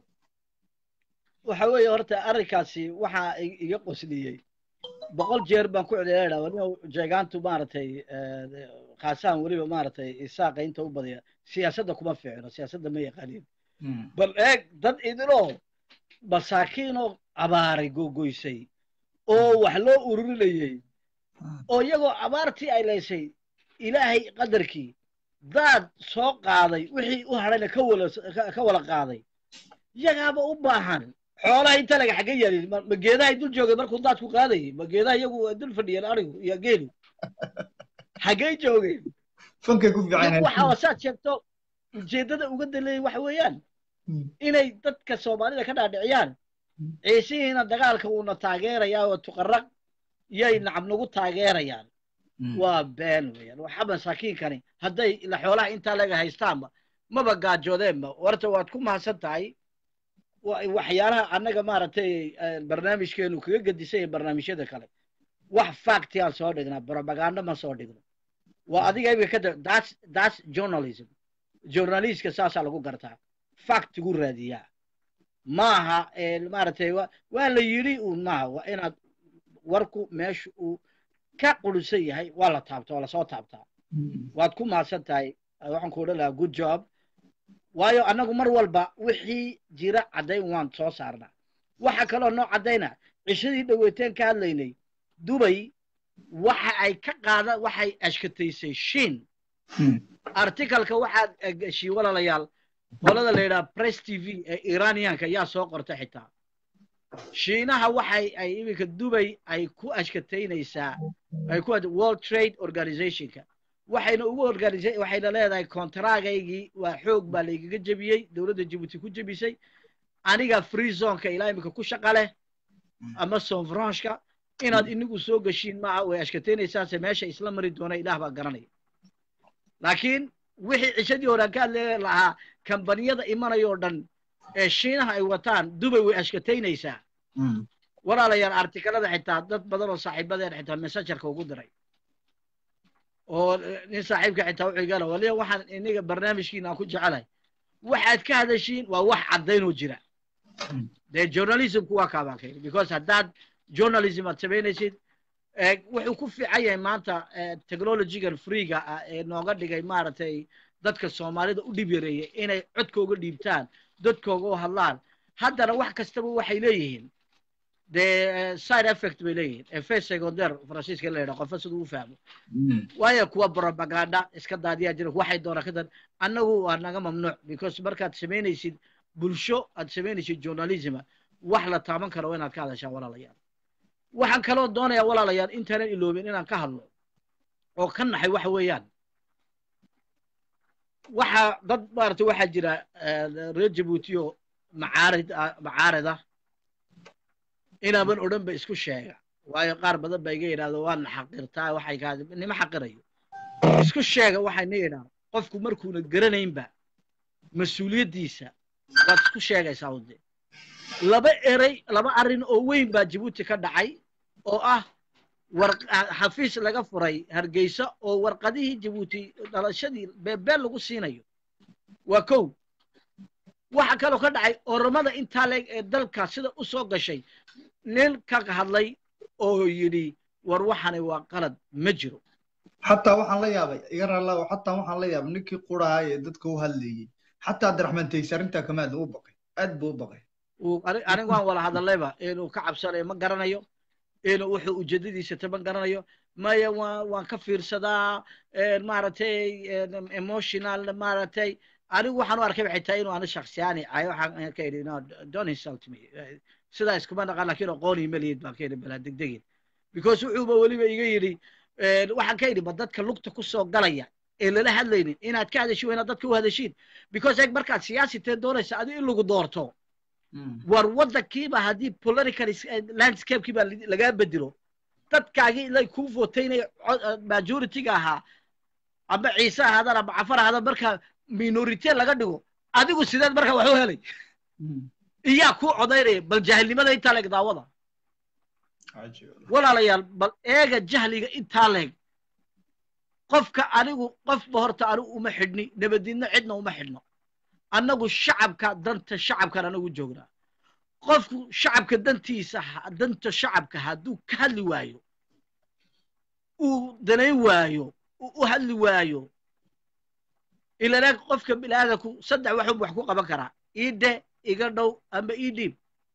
waxa weeye horta arrinkaasi waxaa i- iga qosliyey boqol jeer baan ku celcelinaa waliba jeegaantu maaragtay khaasaan weliba maaragtay isaaqa inta u badiya siyaasadda kuma fiicno siyaasadda ma yaqaaniin bal eeg dad idinoo masaakiinoo abaaray googoysay oo wax loo ururinayey oo iyagoo abaartii ay laysay ilaahay qadarkii daad soo qaaday wixii u hadhayna ka wala ka- ka wala qaaday yagaaba u baahan xoolaha inta laga xagga yaalin ma ma geedahay dul joogay markuu daadku qaadayay ma geedaha iyagu waa dul fadhiyeen arigu iyo geelu xaggay joogeen fankay ku fiican waxa wasaad sheegto ujeeddada uga daleeyay waxa weeyaan inay dadka soomaalida ka dhaadhiciyaan ciisihiina dagaalka uuna taageerayaa oo tuqaraq yay nacab nagu taageerayaan waa been weeyaan waxa masaakiinkani hadday ila xoolaha intaa laga haystaanba maba gaajoodeenba horta waad ku mahadsan tahay wa- waxyaalaha annaga maaragtay eh, barnaamijkeenu kaga gedisay barnaamijyada kale wax facti aan soo dhignaa propaganda ma soo dhigno waa adiga imika kada that's that's journalism journalistka saasaa lagu gartaa factigu raadiyaa maaha eh, maaragtay wa- waa la yidhi uun maaha waa inaad warku meesha uu ka qurisan yahay waa la taabta waa lasoo taabtaa waad ku mahadsan tahay waxaan ku odhan lahaa good job waayo annagu mar walba wixii jira caddayn waan soo saarnaa waxa kaloo noo caddayna cishadii dhaweyteen ka hadlaynay dubay waxa ay ka qaada waxay ashkataysay shin articalka waxaad gashiy walaalayaal qolada la yidhaha press t v ee iranianka yaa soo qorta xitaa shiinaha waxay ay iminka dubay ay ku ashkataynaysaa ay ku world trade organizationka waxayna ugu organisa waxayna leedahay kontragaygii waa xoog baa laygaga jebiyey dowladda jabuuti ku jebisay aniga free zoneka ilaa iminka ku shaqa leh ama sonfranchka inaad inigu soo geshiin maaha way ashkataynaysaase meesha isla mari doona ilaah baa garanaya laakiin wixii cishadii hore aan ka hadli lahaa kambaniyada imanaya oo dhan ee shiinaha ay wataan dubay way ashkataynaysaa walaalayaal artikalada xitaa dad badan oo saaxiibadeen xitaa messengerka ugu diray oo nin saaxiibka xitaa wuxuu igala waliba waxaan iniga barnaamijkiina aan ku jecelahay waxaad ka hadashiin waa wax caddaynoo jira dee journalismku waa kaabaan ka yidhi because haddaad journalism aad samaynaysid eh, wuxuu ku fiican yahay maanta eh, technologygan freega ah ee nooga dhigay maaragtay dadka soomaalida u dhib yareeyay inay codkooga dhiibtaan dadkooga u hadlaan haddana wax kastaba waxay leeyihiin dee eh, side effect bay leeyihiin effet secondaire faransiiska la yidhaha qofa siduu u fahmo waayo kuwa propaganda iska daadiyaa jira waxay doona ka dan annagu waa naga mamnuuc because markaad samaynaysid bulsho aad samaynaysid journalisma wax la taaban karo waa inaad ka hadashaan walaalayaal waxaan kaloo doonayaa walaalayaal intaanan iloobin inaan ka hadlo oo ka naxay waxa weeyaan waxa dad maaragtay waxaa jira eh, reer jabuutiyo macaarid ah- macaarid ah inaaban odhan ba isku sheega waayo qaar badan ba iga yidhahdo waana xaqirtaa waxay kaa nima xaqirayo isku sheega waxayna yidhahdo qofku markuuna garanaynba mas-uuliyaddiisa waad isku sheegaysaa ude laba erey laba arrin oo weyn baa jabuuti ka dhacay oo ah war xafiis laga furay hargeysa oo warqadihii jabuuti dhalashadii beebeel lagu siinayo waa kow waxa kaloo ka dhacay oromada intaa leeg ee dalka sida u soo gashay nin ka hadlay oo yidhi war waxani waa qalad ma jiro xataa waxaan la yaabay iga raalaa xataa waxaan la yaabay ninkii qurahay ee dadka u hadlayey xataa abdiraxmaan taysi arrintaa kama hadla u baqay aad buu u baqay uu ani- anigu waan wala hadallayba inuu ka cabsanayo ma garanayo inuu wuxuu ujeedadiisa ta ma garanayo maya waan waan ka fiirsadaa een, maaragtay een, emotional maaragtay anigu waxaan u arkay waxay tahay inuu ani shaksiyaani ay waxaan ka idhi no don't insult me Eh, sidaa iskuma naqan lakin aqooni maliyid baan ka idhi balaa degdegin because wuxuuba weliba iga yidhi een, waxaan ka idhi ba dadka lugta ku soo galaya ee lala hadlaynin inaad ka hadashin waa inaad dadka u hadashiin because eeg markaad siyaasitee doonaysa adigo in lagu doorto war waddankiiba haddii political is- eh, landscapekiiba li- lagaa bedelo dadkaagii ilay kuu votaynaya co- eh, majority-ga ahaa ama ciise ahaadaan ama cafar ahaadaan marka minority laga dhigo adigu sideed marka wax u helay iyaa kuu codaynaya bal jahilnimada intaa leeg daawada walaalayaal bal eega jahliga intaa leeg qofka anigu qofba horta anigu uma xidhni nabadidna cidna uma xidhno annagu shacabka danta shacabkan anagu joognaa qofku shacabka dantiisa ha- danta shacabka hadduu ka hadli waayo uu danayn waayo uu u hadli waayo ilana qofka bilaadanku saddex waxun wax ku qaban karaa ii de iga dhow ama ii dhiib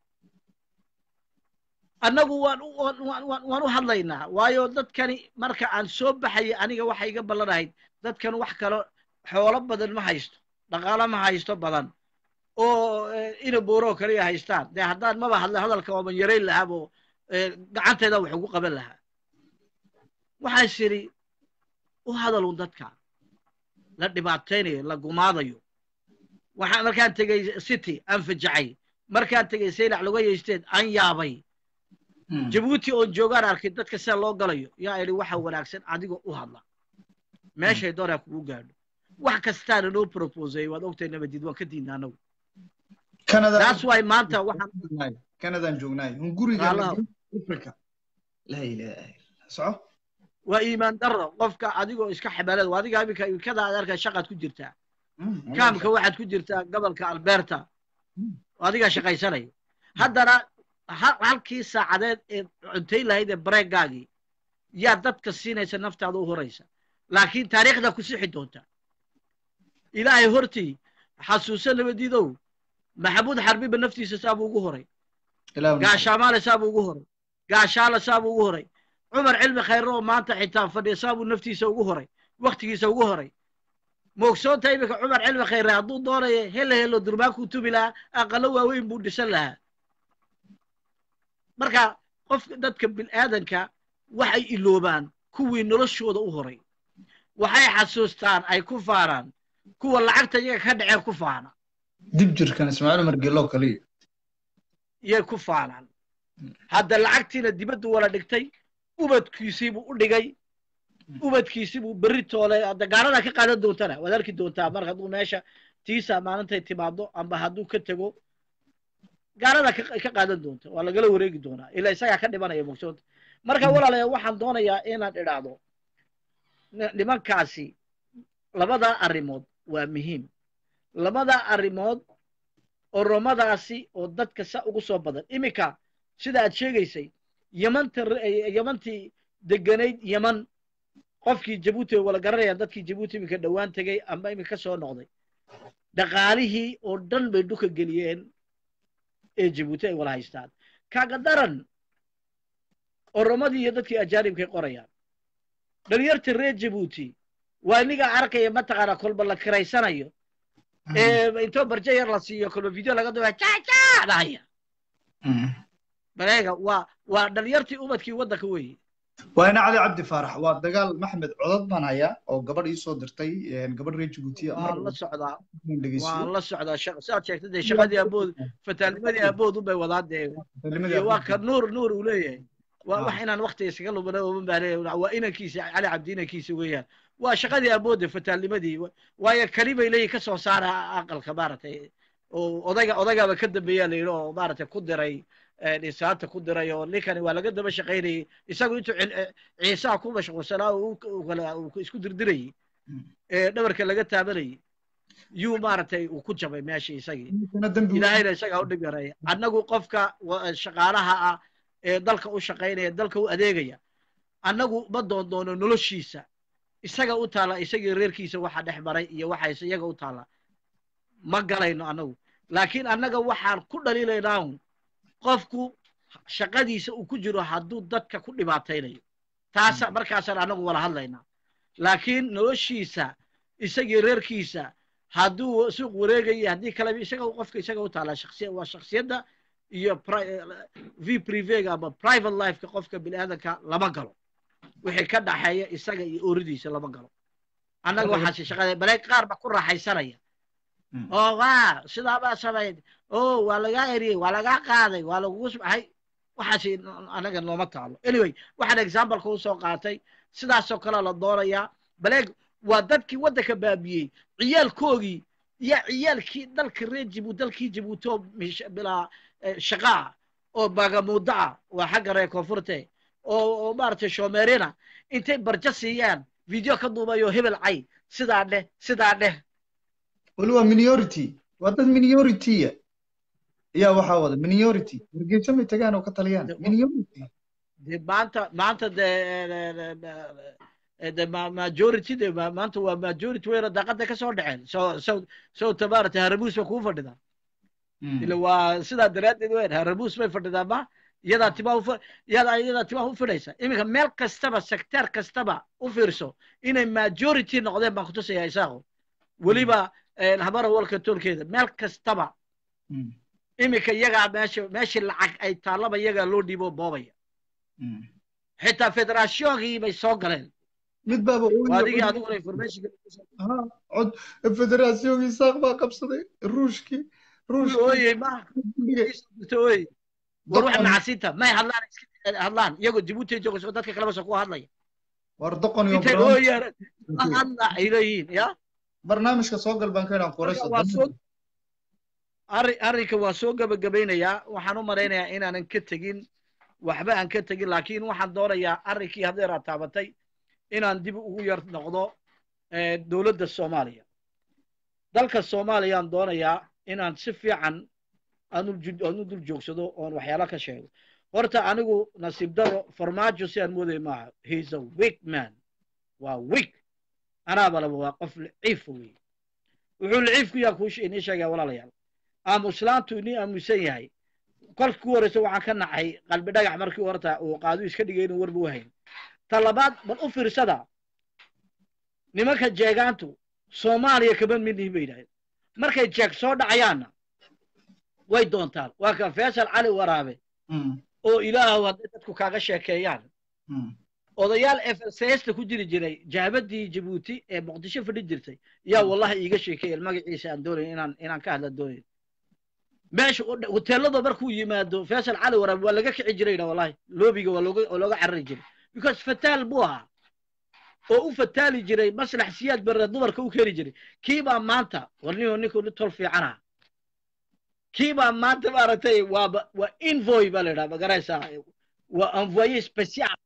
annagu waan u- waan waan waan waan u hadlaynaa waayo dadkani marka aan soo baxaya aniga waxa iga ballanahayd dadkan wax kalo xoolo badan ma haysto dhaqaalo ma haysto badan oo eh, ina booroo kaliya haystaan dee haddaan maba hadla hadalka waaban yarayn lahaabo gacanteeda wax ugu qaban lahaa waxaas idhi u hadalun dadka la dhibaataynayo la gumaadayo waxaa markaan tegey city aan fajacay markaan tegey saylac laga yeysteed aan yaabay jabuuti oon joogaan arkay dadka sida loo galayo yaa idhi waxa wanaagsan adigoo u hadla meeshay doonaa kugu gaadho wax kastaana noo proposay waad ogtahay nabadid waan ka diidna anagu taas waay maanta waxaan kanadaan joognaay un guriga Walaal. africa laa ilaaha illa soco waa iimaan darro qofka adigoo iska xabalada waa adiga iminka imikada aad arkay shaqaad ku jirtaa kaamka waxaad ku jirtaa gobolka alberta adigaa shaqaysanaya haddana ha- halkii saacadeed ee cuntayn lahayd ee bareegaagii yaa dadka siinaysa naftaada u horaysa laakiin taariikhda ku sixi doonta ilaahay hortii xasuuso nabadiidow maxamuud xarbiba naftiisa saabuu ugu horay gaashaamaale saabuu ugu horay gaashaale saabuu ugu horay cumar cilmi khayre oo maanta xitaa fadhiya saabuu naftiisa ugu horay waktigiisa ugu horay moogsoonta iminka cumar cilmi khayre hadduu doonayo helo helo durmaankuu tubi lahaa aqalo waaweyn buu dhisan lahaa marka qofka dadka bil'aadanka waxay iloobaan kuwii noloshooda u horay waxay xasuustaan ay ku faanaan kuwa lacagta iyaga ka dhaceen ku faana dib jirkan ismaaciil umar gelo kaliya yay ku faanaan hadda lacagtiina dibaddu wala dhigtay ubadkiisiibuu u dhigay ubadkiisiibuu berri toolay hadda gaaradaa ka qaadan doontana waad arki doontaa mar hadduu meesha tiisa maalintay timaado amba hadduu ka tego gaarada ka ka qaadan doonta waa lagala wareegi doonaa ilaa isagaa ka dhimanaya mogsoonta marka walaalayaa waxaan doonayaa inaan idhaahdo ni- nimankaasi labadaa arrimood waa muhiim labadaa arrimood oromadaasi oo dadka sa ugu soo badan iminka sida aad sheegaysay yamanta yamantii deganayd yaman qofkii jabuuti wala garanayaan dadkii jabuuti iminka dhowaan tegey ama iminka ka soo noqday dhaqaalihii oo dhan bay dhuka geliyeen ee jabuuti ay wala haystaan kaaga daran oromadii iyo dadkii ajaanibkay qorayaan dhalinyarta reer jabuuti waa inigaa arkaya mataqaana kolba la kiraysanayo ee intoo barje yar la siiyo kolba video laga duba jaja dhahaya bareega waa waa dhalinyartii ubadkii waddanka weeye waa ina cali cabdi faarax waa dagaal maxmed codod baan hayaa oo gabadh ii soo dirtay gabadh reer jabuutiya waan la socdaa waan la socdaa shaqa sidaad sheegtay dee shaqadii abood fataalnimadii abood unbay wadaa dee iyo waa ka nuur nuur uu leeyahay waa wax inaan waktiga iskaga lumana oman baa leeyahay waa inankiisa cali cabdi inankiisa weeyaan waa shaqadii aboodda fataalnimadii waayo kani bay leeyihin ka soo saara aqalka maaragtay oo odayga odaygaaba ka dambeeyaa la yidhi oo maaragtay ku diray dhisaanta ku diray oo ninkani waa laga daba shaqaynayay isagu intuu ciisaha ku mashquulsanaa uu isku dirdirayay ee dhabarka laga taabanayay yuu maaragtay uu ku jabay meesha isagii ilaahayna isagaa u dhib yareeya annagu qofka shaqaalaha ah ee dalka u shaqaynaya dalka u adeegaya annagu ma doon doono noloshiisa isaga u taala isagii reerkiisa waxa dhex maray iyo waxayse iyaga u taala ma galayno annagu laakiin annaga waxaan ku dhaliilaynaa un qofku shaqadiisa uu ku jiro hadduu dadka ku dhibaataynayo taasa markaasaan annagu wala hadlaynaa laakiin noloshiisa isagii reerkiisa hadduu suuq wareegaya haddii kaleba isaga qofka isaga u taala shaksiya waa shaksiyadda iyo v privega ama private lifeka qofka bini aadanka lama galo wixii ka dhaxeeya isaga iyo ooridiisa lama galo annaga waxaase shaqada baleeg qaar ba ku raaxaysanaya oo waa sidaa baa samayd o waa lagaa eriyey waa lagaa qaaday waa lagugu subxay waxaasi anaga nooma taalo anyway waxaan exampleka usoo qaatay sidaasoo kale la doonayaa baleeg waa dadkii waddanka baabiyey ciyaalkoogii iyo ciyaalkii dalka reer jibuuti dalkii jibuuti oo bilaa shaqa ah oo baagamuuddo ah waa xagga reer koonfurte oo oo maaragtay shoomeerina intay barjo siiyaan video ka duubayo hebel cay sidaa dheh sidaa dheh wali waa minority waa dad minority-ya ayaa waxaa wada minority wargeyso may tagaan oo ka taliyaan minority de maanta maanta de de majority de maanta waa majority weyna daaqada ka soo dhaceen so so so tabaarata harabuus ba kuu fadhidaa ila waa sidaa daraaddeed weyn harabuus bay fadhidaa ma iyadaa timaa ufa iyadaa iyadaa timaa u fidhaysa iminka meel kastaba secteer kastaba u fiirso inay majority noqdeen baan kutusayaa isaaqo weliba habara walka toolkeeda meel kastaba iminka iyagaa meesha meeshii lacag ay taallaba iyagaa loo dhiibo boobaya xitaa federatioonkii bay soo galeen mid baaba adigii adiguna information cod federatioonkii saaq baa qabsaday ruushkii ooyey ma ooyey war waxa macasinta may hadlaan hadlaan iyagoo jabuuti joogo dadka kaleba soo kuwa hadlaya war doqon iyo intay ooyaan hadla ay leeyihiin ya barnaamijka soo gal baan ka idhaan qorayso arri arrinka waa soo gabagabaynayaa waxaan u malaynayaa inaanan ka tegin waxba aan ka tegin laakiin waxaan doonayaa arrinkii haddeeraa taabatay inaan dib ugu yar noqdo dowladda soomaaliya dalka soomaaliyaan doonayaa inaan si fiican aan u dul joogsado oon waxyaalo ka sheego horta anigu nasiib daro farmaajo si aan moodaya maaha heis a weak man waa weak anaaba laba waa qof liciifa wey wuxuu liciifku yaa kuu inii sheegaya walaalayaal aamuslaantu inii aamusan yahay kolka ku horeysa waxaan ka nacay qalbi dhagax markii horta uu qaadu iska dhigay inuu warba u hayn ta labaad bal u fiirsada nimanka jeegaantu soomaaliya kama midnihin bay yidhahdeen markay jeeg soo dhacayaanna way doontaan waa kan faysal cali waraabe oo ilaahow hadday dadku kaaga sheekeeyaan odayaal efsesta ku jiri jiray jahbadii jabuuti ee muqdisho fadhi jirtay yaa wallahi iiga sheekeeyeen magaciisa aan doonayn inaan inaan ka hadla doonayn meesha hoteelada markuu yimaado faysal cali waraabe waa laga kici jirayna wallahi loobiga waa looga waa looga carari jiray because fataal buu ahaa oo u fataali jiray maslax siyaad barre dumarka u keeni jiray kii baa maanta war ninu ninku nin tol fiican ah kii baa maanta maaragtay waaba waa invoy baa la yidhaha magaraysaa waa envoye special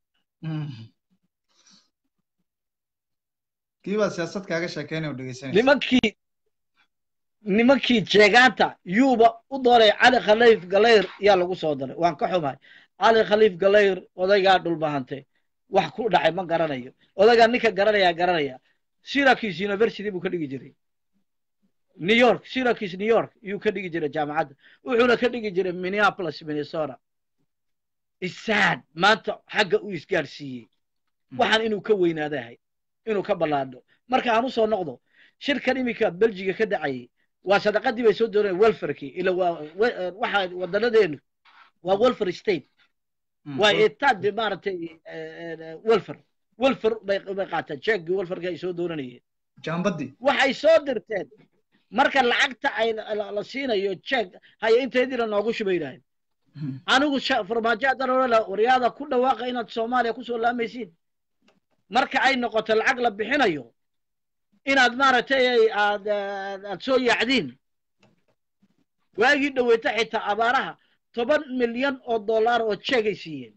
kii baa siyaasad kaaga sheekeynaya oo dhegeysanaysa nimankii nimankii jeegaanta yuuba u doonay cali khaliif galayr yaa lagu soo daray waan ka xumahay cali khaliif galayr odaygaa dhulbahante wax ku dhacay ma garanayo odaygaa ninka garanayaa garanaya syracuse university buu ka dhigi jiray new york syracuse new york yuu ka dhigi jiray jaamacadda wuxuuna ka dhigi jiray minneapolis minnesota isaad maanta xagga uu isgaarsiiyey waxaan inuu ka weynaadahay inuu ka ballaadho marka aan usoo noqdo shirkan iminka belgiga ka dhacayay waa sadaqadii bay soo dooneen welfarkii ila waa waxa wadanadeenu waa welfar state waa eetaad maaragtay welfar welfar bay bay qaateen jeegii welfarka ay soo doonanayeen jaambadii waxay soo dirteen marka lacagta ay la siinayo jeeg haya inteediina noogu shubay yidhaaheen anigu farmaajo haddaan odhan laha waryaada ku dhawaaqa inaad soomaaliya kusoo laamaysiin marka ay noqoto lacag la bixinayo inaad maaragtay aad aad soo yaacdiin waagii dhaweyta xitaa abaaraha toban milyan oo dollar oo jeegay siiyeen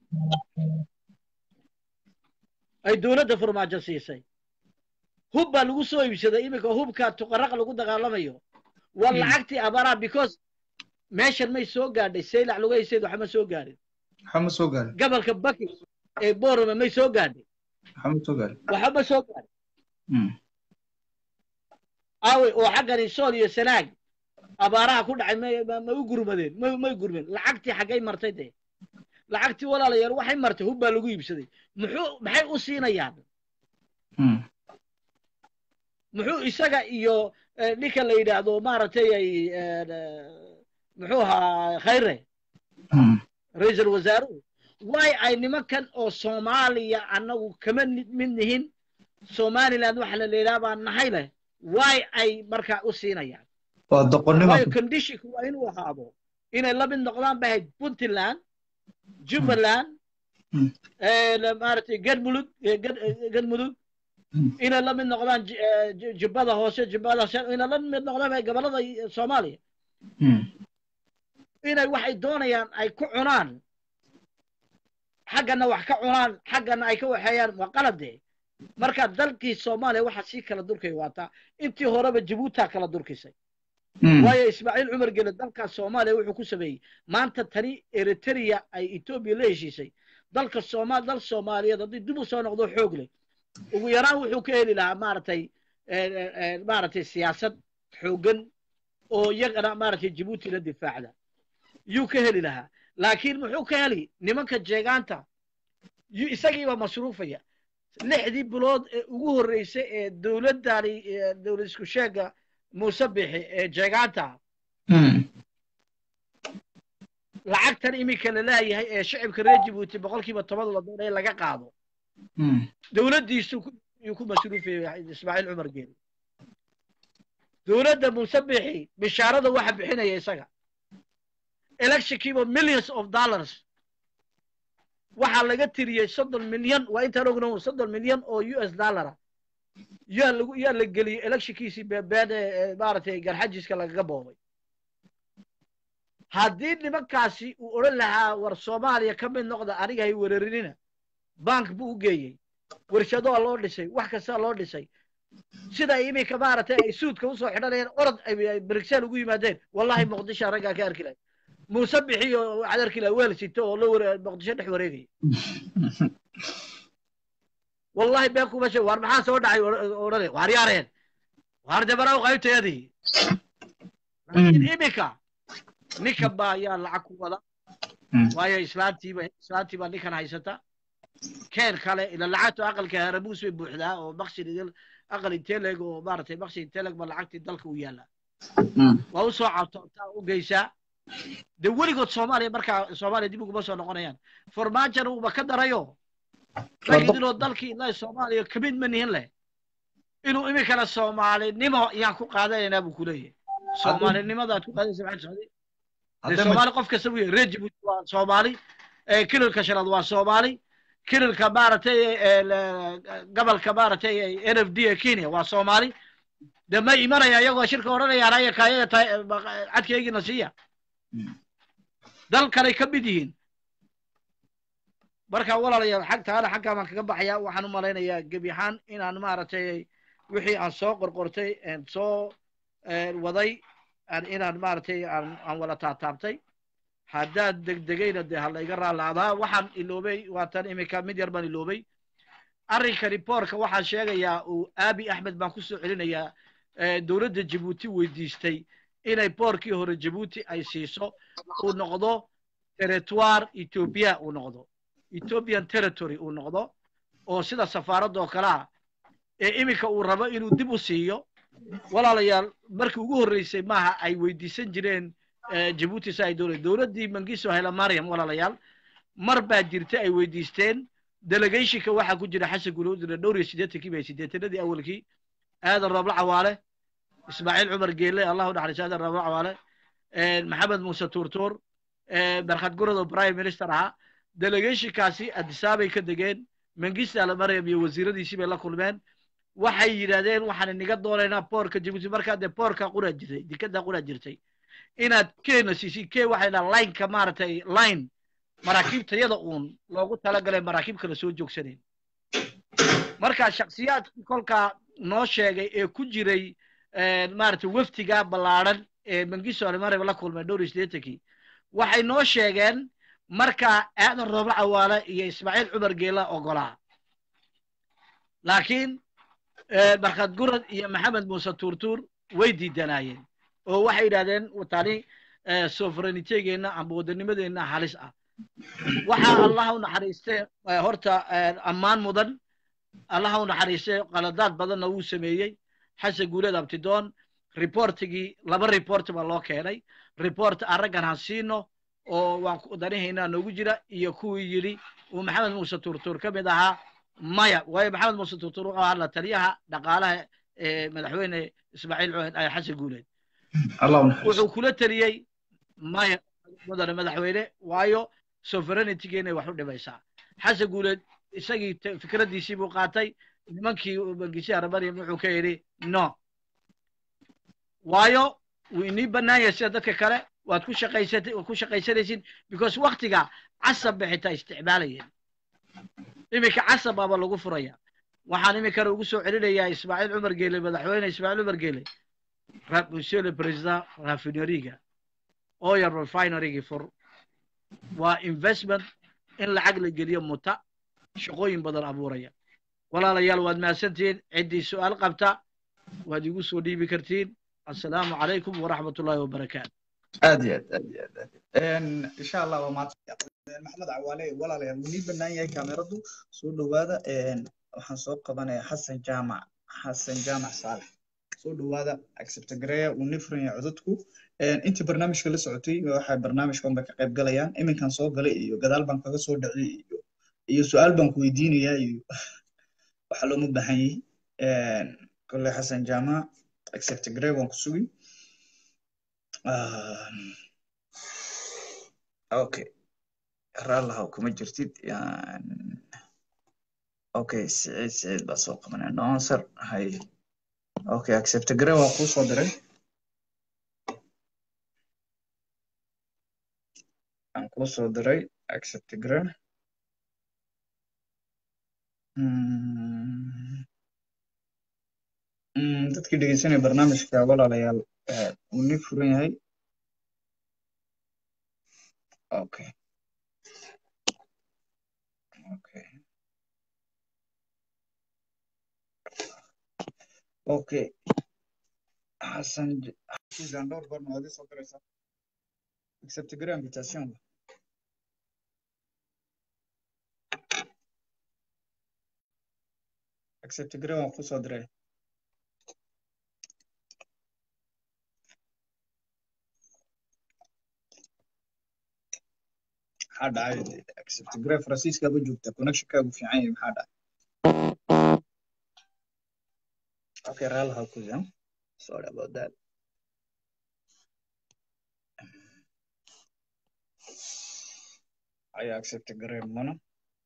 ay dowladda farmaajo siisay hub baa lagu soo iibsaday iminka hubka tuqaraq lagu dagaalamayo waa lacagtii abaaraha because meeshan may soo gaadhay saylac lugayseed waxma soo gaadhin waxama soo gaarin gobolka baki ee borome may soo gaadhay waxama soo gaarin waxba soo gaadhin aawey oo xaggani sool iyo sanaag abaaraha ku dhacay may ma u gurmadeen may may gurmeen lacagtii xaggay martay dee lacagtii walaalayaal waxay martay hub baa lagu iibsaday muxuu maxay u siinayaan muxuu isaga iyo ninka la yidhaahdo maaragtay ay muxuu ahaa khayre ra-iisul wasaaruhu way ay nimankan oo soomaaliya annagu kama mid nihin somaliland waxa la leedaha baa nahay leh way ay markaa u siinayaan waa doqonnimo waayo conditionku waa inuu ahaado inay la mid noqdaan bay ahayd puntland jubbaland maaragtay gadmulud gadmudug inay la mid noqdaan jubbada hoose jubbada hoose inay la mid noqdaan bay gobollada soomaaliya inay waxay doonayaan ay ku cunaan xaggana wax ka cunaan xaggana ay ka waxeeyaan waa qalade marka dalkii soomaaliya waxaa sii kala durkay waataa intii horeba jabuutaa kala durkisay waayo ismaaciil cumar gele dalka soomaaliya wuxuu ku sameeyey maanta tani eritrea ay etoobiya la heshiisay dalka sooma dal soomaaliyeed haddii dib u soo noqdo xoog leh ugu yaraan wuxuu ka heli lahaa maaragtay maaragtay siyaasad xooggan oo iyagana maaragtay jabuuti la difaacda yuu ka heli lahaa laakiin muxuu ka heli nimanka jeegaanta isagiiba masruufaya lixdii bilood ee ugu horreysay ee dowladdani dowlad isku sheega muuse bixi ee jeegaanta lacagtan iminka la leeyahay ee shicibka reer jabuuti boqolkiiba toban la doonaya laga qaado dowladdiisu yuu ku masruufayay ismaaciil cumar geeli dowladda muuse bixi bishaarada waxa bixinaya isaga electionkiiba millions of dollars waxaa laga tiriyey soddon milyan waa intaan ogno soddon milyan oo u s dollara yaa lagu yaa la geliyey electionkiisii beebeed ee maaragtay garxajiska lagaga boobay haddii nimankaasi uu odhan lahaa war soomaaliya ka mid noqda aniga hay weerarinina bank buu u geeyey warshadoa loo dhisay wax kastaa loo dhisay sida iminka maaragtay ay suudka usoo xidhanayeen orod ay brigsel ugu yimaadeen wallahi muqdisho raggaa ka arki lahay muuse bixiyo waxaad arki lahay weel sito oo la ware muqdisho dhex wareegaya wallahi been kuma sheeg waar maxaa soo dhacay odhane waar yaareen waar dabaraw qaybteedii laakiin iminka ninkan baa ayaa lacag ku wada waayo islaantiiba islaantiibaa ninkan haysata keen kale ila lacagtu aqalka harabuus bay buuxdaa oo baksin aqal inteleg oo maaragtay baksin inteleg ba lacagtii dalka u yaallaa waa usoo cabtoontaa u geysaa de weligood soomaaliya markaa soomaaliya dib uguma soo noqonayaan farmaajana uuba ka darayo magidinoo dalkii ilaa soomaaliya kamid ma nihin leh inuu iminkana soomaalinimo yaan ku qaadanaynaa buu kuleeyahay soomaalinimadaad ku qaadaysa maxay socday de soomaali qof kasta buu yahay reer jabuuti waa soomaali kililka shanaad waa soomaali kililka maaragtay gobolka maaragtay n f d ee kenya waa soomaali de ma imanaya iyagoo shirka odhanayaan aya kaayaga cadkaygiina siiya dalkanay ka mid yihiin marka walaalayaal xag taana xaggaa baan kaga baxayaa waxaan u malaynayaa gebi ahaan inaan maaragtay wixii aan soo qorqortay soo waday aan inaan maaragtay aan aan wala taataabtay haddaad degdegayna dee ha layga raallaadaa waxaan iloobay waatan iminka mid yar baan iloobay arrinka riboorka waxaan sheegayaa uu aabi axmed baan kusoo celinayaa eh, dowladda jabuuti weydiistay inay boorkii hore jabuuti ay siiso uu noqdo territoire ethiopia uu noqdo ethiopian territory uu noqdo oo sida safaaradda oo kale ah ee iminka uu rabo inuu dib u siiyo walaalayaal markii ugu horreysay maaha ay weydiisan jireen eh, jabuuti si ay dowlad dowladdii mangiso hela mariam walaalayaal mar baa jirta ay weydiisteen delegationka waxaa ku jira xasan gulowdina dhowr iyo siddeetankii bay siddeetanadii awalkii aadan roobla cawaale ismaaciil cumar geelle allahu naxariis aadan roobla cawaale maxamed muuse tuurtuur barkhad gurad oo prime minister ahaa delegationkaasi adisaabay ka degeen mangista alamaryam iyo wasiiradiisii bay la kulmeen waxay yidhahdeen waxaan iniga doonaynaa boorka jabuuti markaa dee boorka qura jirtay dikada qura jirtay inaad keena siisid ke waxay dhaha lineka maaragtay line maraakiibtayada uun loogu talagalay maraakiib kale soo joogsanayn marka shaksiyaadkii kolkaa noo sheegay ee ku jiray maaragtay waftiga ballaadhan ee mangiso alimareb la kulmay dhowr iyo siddeetankii waxay noo sheegeen markaa aadan roobla cawaale iyo ismaaciil cumar geela ogolaa laakiin barkhad gurad iyo maxamed muuse tuurtuur way diidanaayeen oo waxay yidhahdeen tani sovereignitygeenna amba wadanimadeenna halis ah waxaa allaha u naxariiste horta ammaan mudan allaha u naxariiste qaladaad badanna wuu sameeyey xasan guuleed abtidoon reportigii laba report baa loo keenay report araggan han siino oo waan danihaynaa noogu jira iyo kuwii yidhi uu maxamed muuse tuurtuur ka mid ahaa maya waayo maxamed muuse tuurtuur wuxuu ahaa la taliyaha dhaqaalaha ee madaxweyne ismaaciil xasan guuleed wuxuu kula teliyey maya mudane madaxweyne waayo sovereignitygeenay wax u dhimaysaa xasan guuleed isagii fikraddiisii buu qaatay nimankii bangisyaha rabariam wuxuu ka yidhi no waayo wuu inii bannaan yahay sida dadka kale waad ku shaqaysat waad ku shaqaysanaysiin because waktiga casab bay xitaa isticmaalayeen iminka casab baaba lagu furaya waxaan iminkana ugu soo celinayaa ismaaciil cumar geele madaxweyne ismaaciil cumar geele monsieur le président raffineriga oil refinerygii fur waa investment in lacag la geliyo muta shaqooyin badan abuuraya walaalayaal waad mahadsantihiin ciddii su-aal qabta waad igu soo dhiibi kartiin assalaamu calaykum waraxmat ullahi wabarakaatu aad iyo aad aad iyo aad aad insha allah waa maanta maxamed cawaale walaalayaal wuu nii bannaan yahay kaameradu soo dhowaada waxaan soo qabanayaa xasan jaamac xasan jaamac saalex soo dhowaada accepta gareeya wuu nii furan yahay codadku intii barnaamijka la socotay waxay barnaamijkan bay ka qayb galayaan iminkan soo galay iyo gadaal baan kaga soo dhacay iyo iyo su-aal baan ku weydiinayaa iyo waxa looma baahan yahay kolley xasan jaamac accepta garee waan ku sugi okay raallahaw kuma jirtid okay siciid siciid baa soo qabanaya nonsar hay okay accepta garee waan kuu soo diray aan kuu soo diray accept grade dadkii dhegeysanaya barnaamijka walaalayaal uu ni furan yahay okay okay okay xasan xasan dhowr goor ma soo diraysaa accept grade invitation accept grade waan kusoo diray maxaa dhacay accept grade faransiiskaaba joogta connectionkaagu fiican yahay maxaa dhacay okay raalaha kuya sorry about that I accept grade mana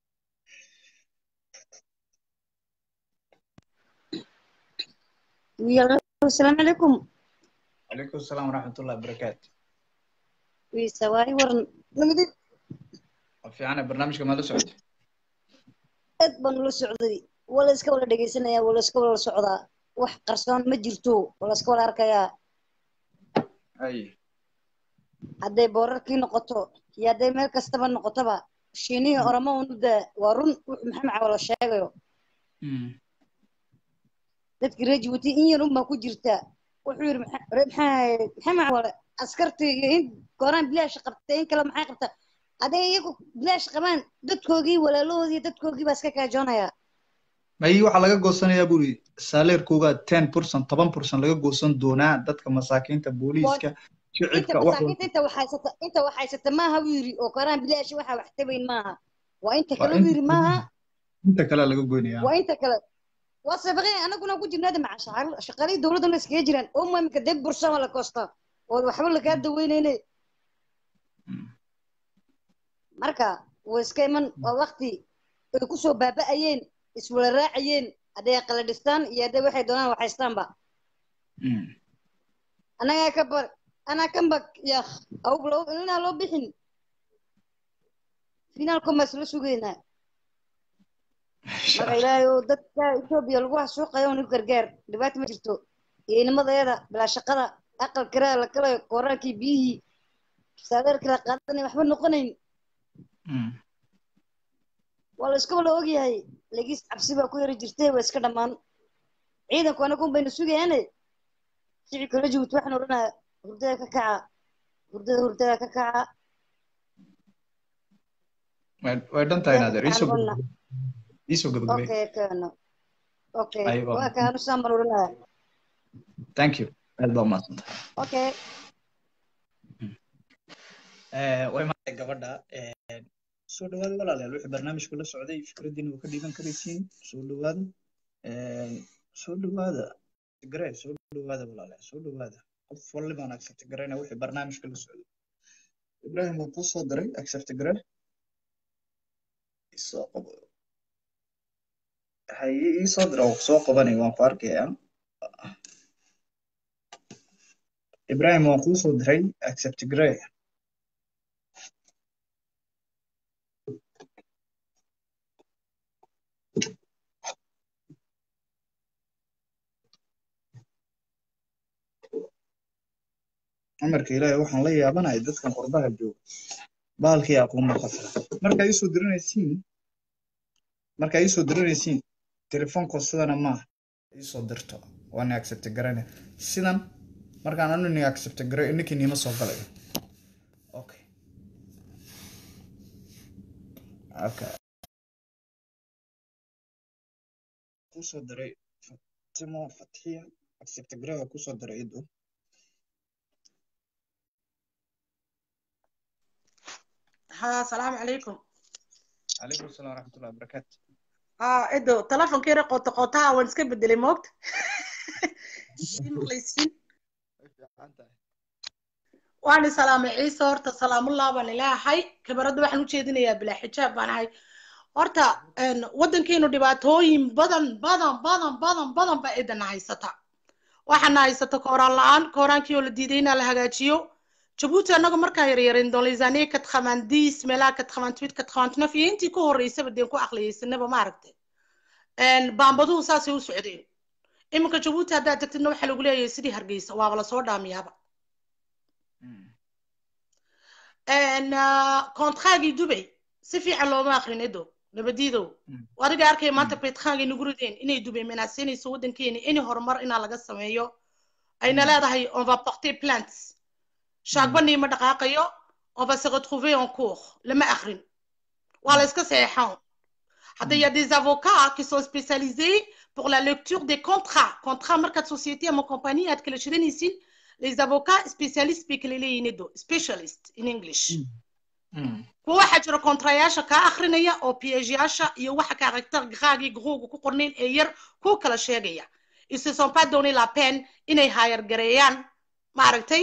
السلام عليكم عليكم السلام ورحمة الله وبركاته ويسواي ورن لمدي في عنا برنامج كمان سعود aad baan ula socday wala iska wala dhegeysanaya wala iska wala socdaa wax qarsoon ma jirto wala iska wala arkayaa hay hadday boorarkii noqoto iyo hadday meel kastaba noqotoba shiinihii oramo unuda waa run wuxuu maxamed cawalo sheegayo Mm. dadkii reer jabuuti in yar unbaa ku jirta wuxuu yidhi maxa- re- maxaa maxamed cawale askartii iyo in gooraan bilaash qabtay in kale maxay qabtaa hadday iyagu bilaash qabaan dadkoogii walaalahoodii dadkoogii baa iska kaajoonaya may waxaa laga goosanayaa buri saaleerkooga ten percent toban percent laga goosan doonaa dadka masaakiinta booliiska inta shicibka wax masaakiinta inta waxaysata inta waxaysata maaha buu yidhi oo gooraan bilaash waxaa wax tabayn maaha waa inta Waa kale buu yidhi inta- maaha inta kale laga goynaya waa inta kale waa sabaqeen anaguna ku jirnaada maca shaqaal- shaqaalihii dowladda la iskaga jiraan oo maamika deg bursama la koostaa oo waxba lagaa daweyneyne marka way iska iman waa wakti ay kusoo baaba'ayeen iswala raacayeen hadday aqala dhistaan iyo hadday waxay doonaan waxaystaanba Mm. annagaa ka bar anaa kan bak yak awg loo inaa loo bixin finaalko maa isla sugaynaa marka ilaahay oo dadka etoobiya lagu xasuuqayo unu gargaar dhibaata ma jirto iyo inimadeeda bilaa shaqada aqal kiraa la kalayo kooraankii biyihii saadeerkii la qaadanay waxba noqonayn Mm. waa la iska wala ogyahay legiis cabsi baa ku yari jirtay waa iska dhammaan ciidanku anagun baynu sugayaane shicibka la jabuuti waxaan odhanaya hurdada ka kaca hurdada hurdada ka kaca way way dhan tahay naadeer iisoo Waxaan gabagabay iisoo gabagabay okay kaano okay Aywa. waa kaanu saan baan odhanaya thank you aad baa umahadsantahay okay way maantay gabadha eh, soo dhawaada walaalayaal wixii barnaamijku la socday fikradiina waa ka dhiiban karaysiin soo dhawaada Eh, soo dhawaada tigray soo dhawaada walaalayaal soo dhawaada qof walliba aan accept garayna wixii barnaamijka la socday ibrahim waan kuu soo diray accept garay isoo qabo haye ii soo dira waan soo qabanay waan ku arkayaa ibrahim waan kuu soo diray accept garay amarka ilaahay waxaan la yaabanahay dadkan qurbaha jooga bahalkii aqoon qasra markaa iisoo diranaysiin markaa iisoo diranaysiin telefoonko sidana maaha iisoo dirto waana accept garane sidan markaan anu ni accept garay ninkii niima soo galayo okay okay kusoo diray fatimo fatxiya accept garay waa kusoo diray ido ها السلام عليكم calaykum asalaam waraxmatullahi wabarakaatu اه ادو تلفون كيرا قوت قوتها وان سكب بدلي موقت مقليسين وانا سلام عيسى هورتا سلام الله بان ilaahay kabarada waxaan u jeedinayaa bilaa xijaab baan ahay horta een wadankeenu dhibaatooyin badan badan badan badan badan baa idana haysata waxaana haysata kooraan la-aan kooraankii oo la diiday inaa la hagaajiyo jabuuti annaga markaa yaryareen doonlaysaaniye katqamandiis meelaha katqamantuid katqamantunaf iyo intii ka horreysaba deen ku aqliyeysanaba maaragtay baambaduhu saasay u socdeen iminka jabuuti haddaad tagtidna waxaa lagu leeyahay sidii hargeysa waaba lasoo dhaamiyaaba kontraagii dubay si fiican looma akrin edo nabadiidow adiga arkaya maanta baytkaangai nagu rideen inay dubay menaasinayso waddankeeni ini horumar inaa laga sameeyo ayna leedahay on va porter plants shaagbanii ma dhaqaaqayo on va se retrouver en cours lama akrin waa la iska seexan hadda y a des avocats qui sont spécialisés pour la lecture des contrats contrat markaad société ama compagnie aad kala shidanaysin les avocats spécialistes bay kala leeyihin edo specialist in english kuwa waxaa jira kontrayaasha kaa akrinaya oo piageyaasha iyo waxa karakter gaagii gruuga ku qornayn ee yar ku kala sheegaya ils se sont pas donné la peine inay hayar gareeyaan maaragtay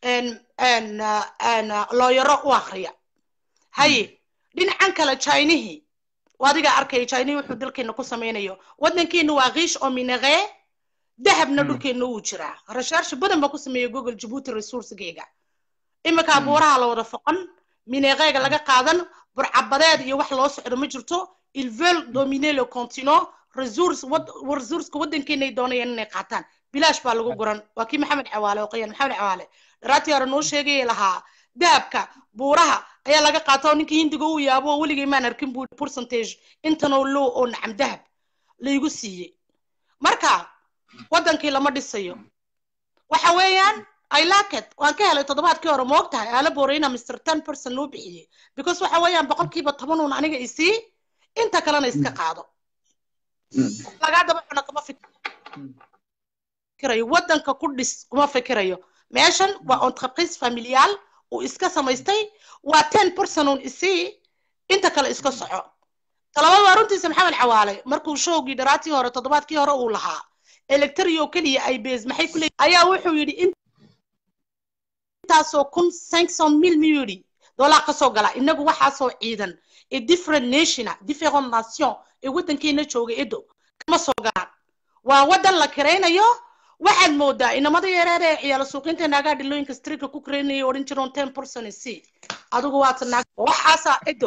looyaro u akriya haye dhinacan kale chinihii adiga arkaya chinihii wuxuu dalkeena ku samaynayo waddankeena waa kiish oo minaqee dahabna dhulkeena wuu jiraa rashaarshi badan baa ku sameeya google jabuuti resourcegeyga iminka abuuraha la wada foqon mineeqeega laga qaadan burcabadeed iyo wax loo socdo ma jirto ils veulent dominer le continent resource wad- resourceka waddankeenay doonayaan inay qaataan bilaash baa lagu guran waa kii maxamed cawaale oo qoyan maxamed cawaale dharaatii hore noo sheegaya lahaa dahabka buuraha ayaa laga qaata oo ninkii hindiga uu yaabo oo weligay maan arkin buu percentage intanoo low oo nacam dahab laygu siiyey marka waddankii lama dhisayo waxa weeyaan I like it waan ka helay toddobaadkii hore ma ogtahay aala booreyna mr ten person loo bixiyey because waxa weeyaan boqolkiiba toban uun aniga isii inta kalena iska qaado lagaa daba cuna kuma fikirayo waddanka ku dhis kuma fikirayo meeshan waa entreprise familial uu iska samaystay waa ten person uun isii inta kale iska soco talabaad waa runtiisa maxamed cawaale markuu showgii dharaatii hore toddobaadkii hore uu lahaa electrio keliya ay bees maxay ku leeyihin ayaa wuxuu yidhi intaasoo kun cinq cent mille miyuu yidhi doollar ka soo gala inagu waxaasoo ciidan ee different nationa different nation ee waddankeena jooga edo kama soo galaan waa waddan la kiraynayo waxaad moodaa inamada yareer ee ciyaalo suuqinta naagaa dhilooyinka strika ku karaynaya odhan jiroon ten person c adigu waata naag waxaasaa edo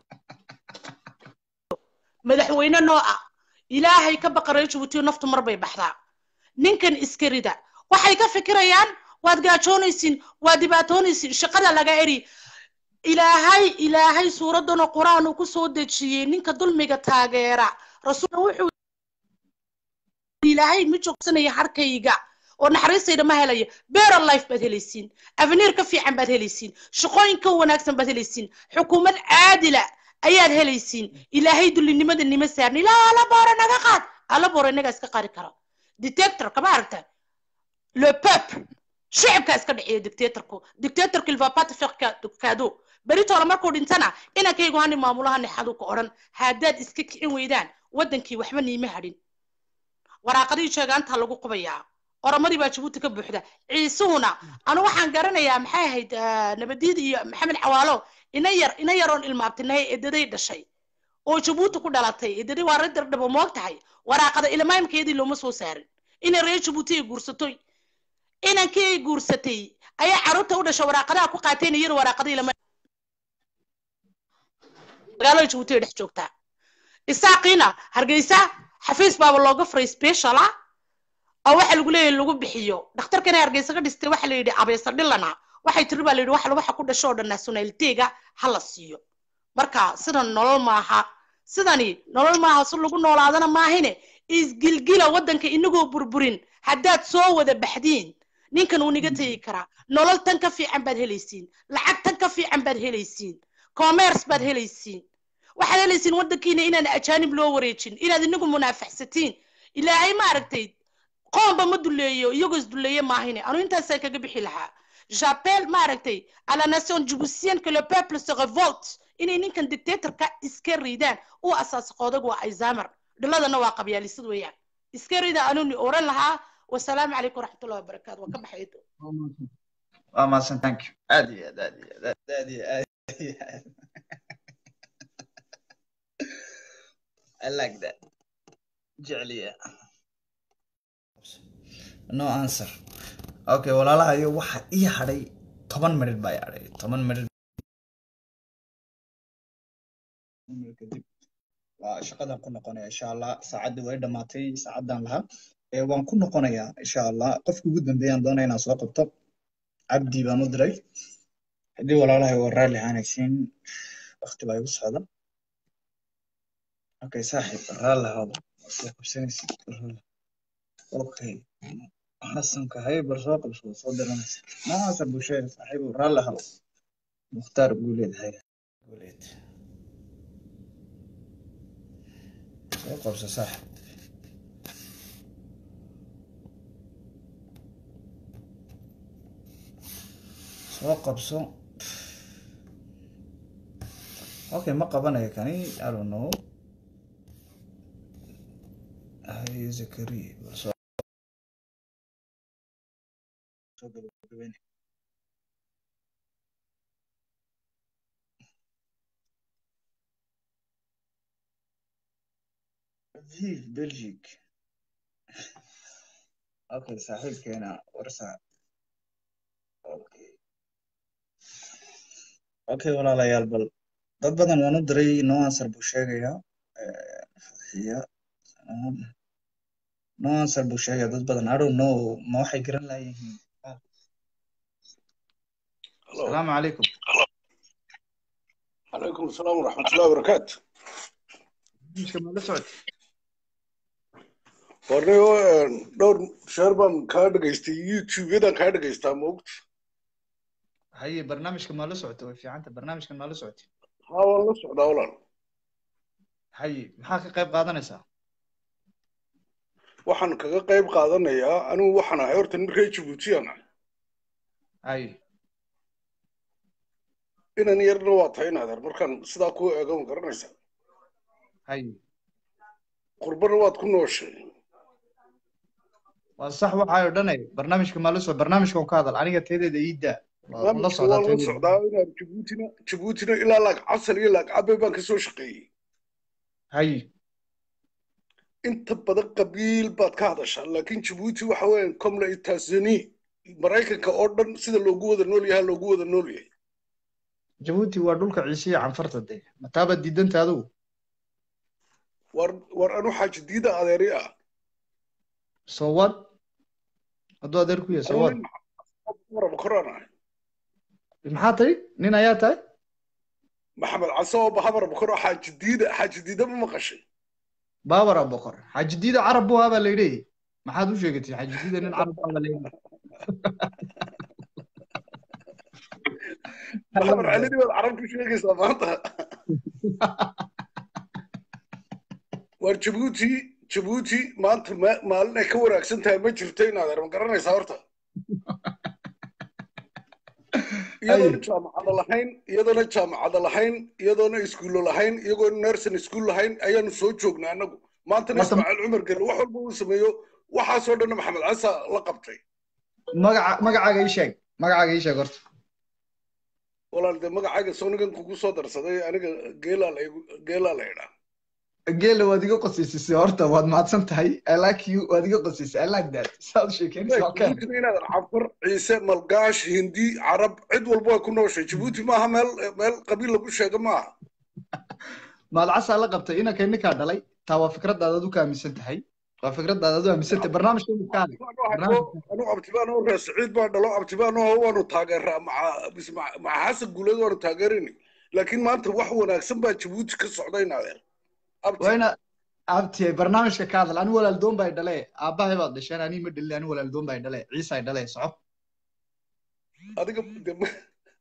madaxweyne noo ah ilaahay ka baqaray jabuutiyo naftu mar bay baxdaa ninkan iska rida waxay ka fikirayaan waad gaajoonaysiin waad dhibaatoonaysiin shaqada laga eri ilaahay ilaahay suuraddanoo qur-aan uu ku soo dejiyey ninka dulmiga taageera rasuulka wuxuu ilaahay ma joogsanaya harkayga oo naxariistayda ma helayo better life baad helaysiin aveniir ka fiican baad helaysiin shaqooyin ka wanaagsan baad helaysiin xukuumad caadila ayaad helaysiin ilaahay dullinimada nima saarni ilaa alla boore naga qaad alla boore inagaa iska qaadi kara dictator kama aragta le peuple shicibkaa iska dhiciya dictatorku dictatorku il va pas te faire cadeau beritoole markuu dhintana inankaygu hani maamulaha nixadu ka odhan haddaad iska kicin weydaan waddankii waxba niima hadhin waraaqadii sheegaantaa lagu qubayaa oromadii baa jabuuti ka buuxda ciisuhuna anu waxaan garanayaa maxay ahayd nabadiid iyo maxamed cawaalo ina yar ina yaroon ilmaabtinahay edaday dhashay oo jabuuti ku dhalatay edaday waa radar dhabo moog tahay waraaqada ilmaamkeedii looma soo saarin inay reer jabuuti ay guursatoy inankii ay guursatay ayaa carruurta u dhashay waraaqadaha ku qaateen iyada waraaqada ilma magaalada jabuuti ay dhex joogtaa isaaqiina hargeysa xafiis baaba looga furay special ah oo waxa lagu leeyahay lagu bixiyo dhakhtarkana hargeysa ka dhistay waxa la yidhi abeesa dhilana waxay tiri baa la yidhi waxa waxa ku dhasho oo dhan nationaliteega ha la siiyo marka sidan nolol maaha sidani nolol maaha si lagu noolaadana maahine isgilgila waddanka inagoo burburin haddaad soo wada baxdiin ninkan wuu niga tegi karaa nolol tan ka fiican baad helaysiin lacag tan ka fiican baad helaysiin commerce baad helaysiin waxaad helaysiin waddankiina inaan ajaanib loo wareejin inaad inagu munaafaxsatiin ilaahay ma aragtay qoomba ma duleeyo iyagoo isduleeye maahine anu intaasaan kaga bixi lahaa j'appelle ma aragtay à la nation djiboutienne que le peuple se révolte inay ninkan dictatorka iska riidaan u asaasa qoodag waa alzheimer dhiladana waa qabyaalisad weeyaan iska rida anuni oran lahaa wasalaamu calaykum waraxmatullahi wabarakaatu waa ka baxay waa mahadsan thank you aad iyo aad aad iyo aad aad iyo aad iyo aad I like that jecliya no answer okay walaalahayo waxa ii hadhay toban minid baa ii hadhay toban minid kadib waa shaqadan ku noqonaya insha allah saacaddii way dhammaatay saacadan lahaa ee waan ku noqonayaa insha allah qofkii ugu dambeeyaan doonaya inaan soo qabto cabdi baan u diray haddii walaalahay waa raalli aanaysiin wakti baa igu socda okay saaxiib raalli hada soo qabsanaysid okay xasanka hay bal soo qabso soo diranaysa noocaasa bulshada saaxiib raalli hado mukhtaar guuleed hay guuleed soo qabso saaxiib soo qabso okay ma qabanayo kani i don't know hay zakari bal soo soo gabagabeyne vive belgique okay saaxiibkeena warsa okay okay walaalayaal bal dad badan waan u diray no answer buu sheegayaa fadxiya no answer buu sheegay dad badan i don't know ma waxay garan laayihiin asalaamu calaykum عليكم السلام ورحمة الله وبركاته barnaamijka ma la socotay warniyo dhowr sheer baan kaa dhagaystay youtube-yadan kaa dhagaystaa maogta haye barnaamijka ma la socotay way fiicanta barnaamijkan ma la socotay haa waan la socdaa walaal haye maxaa ka qayb qaadanaysaa waxaan kaga qayb qaadanayaa anigu waxaan ahay horta nin reer jabuutiyaan ah haye inan yarna waa tahay inaadeer markaan sidaa kuu eego ma garanaysaa haye qurbana waad ku nooshay waa sax waxaayo dhanay barnaamijka ma la socot barnaamijkan ka hadal aniga teedeeda ii daa waa la barnaamijka socdaa waan la teedeeda socdaa inaan jabuutina jabuutina ilaa laag casal iyo laag cabe baan kasoo shaqeeyey haye inta badan qabiil baad ka hadashaa laakiin jabuuti waxa weeyaan comla itazani maraykanka oo dhan sida loogu wada nool yahay loogu wada nool yahay jabuuti waa dhulka ciise iyo canfarta dee mataabaad diidanta adigu war war anu xaaji diida adeeri ah so what hadduu adeer ku yahay so what waraba koraan ahay maxaa tahay nin ayaa tahay maxamed case oo bahabaraba koro xaaji diida xaaji diida ma maqashay baabara boqor xaaji diida carab buu ahaa baa la yidhi maxaad u sheegatay xaaji diida nin carab baa la yidhi maxamed calidi baad carabtu sheegaysaa maanta war jabuuti jabuuti maanta ma- maalin ay ka wanaagsan tahay ma jirto inaadeer ma garanaysaa horta iyadoona jaamacada lahayn iyadoona jaamacada lahayn iyadoona iskuulo lahayn iyagoona nursing school lahayn ayaanu soo joognaa annagu maantana Horta- ismaaciil cumar gelle wax walba uu sameeyo waxaasoo dhanna maxamed casa la qabtay magaca magacaaga ii sheeg magacaaga ii sheeg horta walaal dee magacayga sonigan kugu soo darsaday aniga geelaa la igu- geelaa la idhaa geela waad iga qosisisay horta waad mahadsan tahay i like you waad iga qosisay i like that saad sheekeynaysa okay jabuutina inaadan cafar ciise malgaash hindi carab cid walba way ku nooshay jabuuti maaha meel meel qabiil lagu sheego maaha maalcasaa la qabtay inanka ninkaa dhalay taa waa fikradaada ad u ka aaminsan tahay waa fikradaada ad u aaminsan tahay barnaamijka inu ka hadlay barnaamijka anu abtibaan oo reer saciid baa dhalo abtibaan oo waanu taageeraa maca bis- maca maca xasan guuleed waanu taageerayni laakiin maanta wax wanaagsan baa jabuuti ka socda inaadeer abti waa ina abti barnaamijka ka hadal ani walaaldoon baa dhale aabbahay baad dhasheen ani ma dhalin ani walaaldoon baa dhale ciisa ay dhale soco adiga de ma-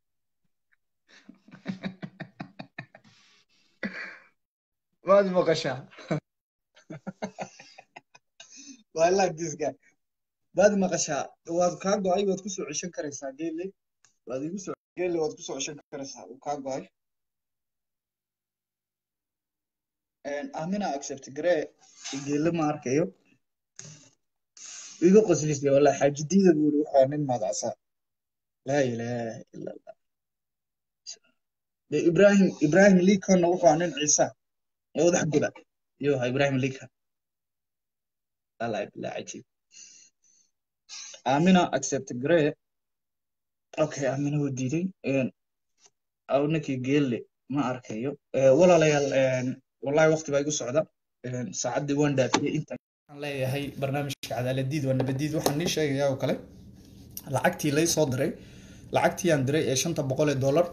waad maqashaa I like this guy waad maqashaa waad kaa go-ay waad kusoo ceshan karaysaa geele waad igu soo geele waad kusoo ceshan karaysaa uu kaa go-ay amina accept garee geele ma arkayo iga qoslisay wallahi xaajidiida buu yiri waxaa nin magacsa laa ilaaha ila allah de ibrahim ibrahim likonna wuxuu nin ciisa ee wadax guda iyo ha ibrahim likon wallahi bilaa cajiib amina accept garee okay amina wuu diiday aw ninkii geelle ma arkayo walaalayaal wallahi waqti baa igu socda saacaddii waan dhaafiyey inta waxaan leeyahay barnaamijka cadaaladiid waa nabadiid waxaan nii sheegayaa oo kale lacagtii lay soo diray lacagtii aan diray ee shanta boqol ee dollar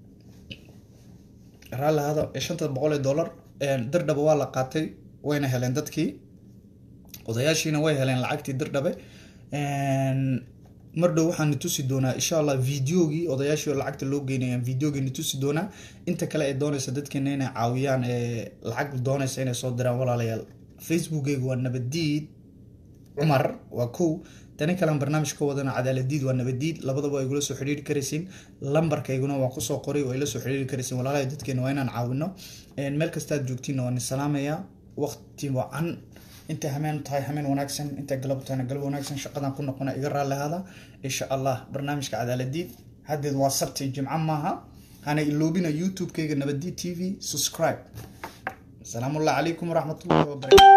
raalli ahada ee shanta boqol ee dollar dirdhaba waa la qaatay wayna heleen dadkii odayaashiina way heleen lacagtii dirdhabe mar dhow waxaan tusi doonaa insha allah videogii odayaashii oo lacagta loo geynayaan videogii tusi doonaa inta kale ee doonaysa dadkeena inay caawiyaan ee lacag doonaysa inay soo diraan walaalayaal facebookeyga waa nabadiid cumar waa kow tani kalean barnaamij ka wadana cadaaladiid waa nabadiid labadaba waa igula soo xidhiiri karaysiin lambarkayguna waan kusoo qoray waa ila soo xidhiiri karaysiin walaalahay dadkeena waa inaan caawino meel kastaad joogtiinna waan isalaamayaa waqti wacan inta hameen tahay hameen wanaagsan inta galab tahayna galab wanaagsan shaqadan ku noqona iga raalli ahaada insha allah barnaamijka cadaaladiid haddeed waa sabti jimco maaha hana iloobina youtube-kayga nabadiid t v subscribe asalaamu allah calaykum waraxmatullahi wabarakatu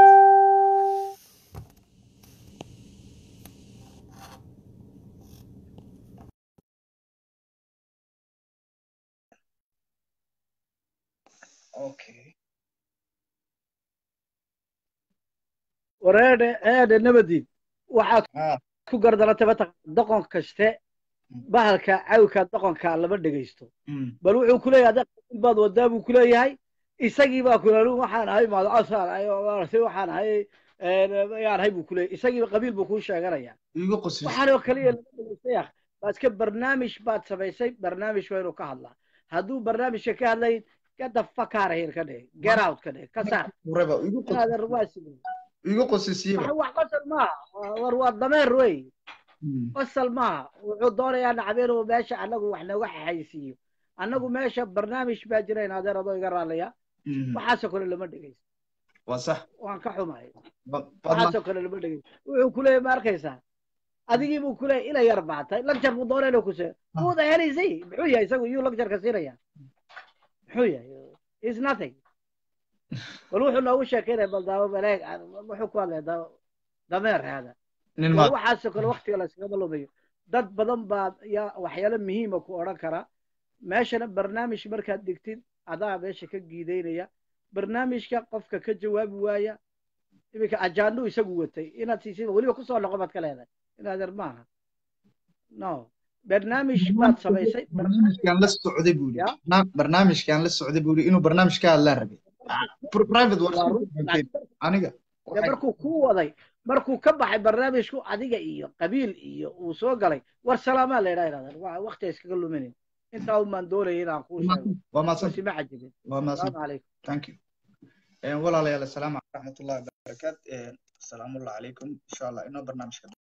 okay wareedhe eedhe nabadiin waxaad Ah. ku gardaratay mataq doqon kaste bahalka cawka doqonka lama dhegaysto Mm. bal wuxuu kuleeyahay hadda qabiil baad wadaa buu kuleeyahay isagii baa kulalu waxaan ahay madcasaan ahay maaragtay waxaan ahay yaan ahay buu kuleeyahay isagiiba qabiil buu kuu sheeganaya igu qoslis waxaan oo kaliya lama dhegaystay akh baad iska barnaamij baad samaysay barnaamij waa inuu ka hadlaa hadduu barnaamijka ka hadlayn get the fuck out of here ka dheh get out ka dheh ka saar reba igu qos inaadan ruwaasi igu qosisiiba wax wax qosol maaha war waa dameer wey Mm. qosol maaha wuxuu doonayaa nacab inuu meesha annagu wax nooga xaysiiyo annagu meesha barnaamij baa jira in adeer adoo iga raallaya Mhm. waxaasoo kale lama dhegaysto waa sax waan ka xumahay Ba- baad ma- waxaasoo kale lama dhegaysto wuxuu kuleeyahay ma arkaysaa adigii buu kuleeyahay ila yar baatay lagjar buu doona inuu kusee who the hell is he muxuu yahay isagu yuu lagjarka siinaya muxuu yahay is nothing bal wuxuu noogu sheekeynaya bal daawo baleeg wuxuu ku hadlaya daawo dameer hada nin war ma waxaasoo kale waktiga la iskagama lumayo dad badan baa yaa waxyaalo muhiima ku odhan kara meeshana barnaamij markaad dhigtid adaa meesha ka giidaynaya barnaamijka qofka ka jawaabi waaya iminka ajaanduu isagu watay inaad siisid weliba kusoo noqo baad ka leedahay inaadeer maaha no barnaamij baad samaysay barnaamijkaan la socday buu Ya. yidhi Barnaam- barnaamijkaan la socday buu yidhi inuu barnaamij ka hadlaa rabay Pri- private war waa run aniga dee markuu kuu waday markuu ka baxay barnaamijku adiga iyo qabiil iyo uu soo galay war salaamaa la yidhaha inaadeer waa waktiga iskaga luminayn intaa umaan doonaya inaan kuu sheego waa mahadsan wasi ma cajibin waa mahadsan salaamu calaykum thank you walaalayaal assalaamu calaykum waraxmatullahi wabarakaatu salaamullahi calaykum insha allah inoo barnaamijka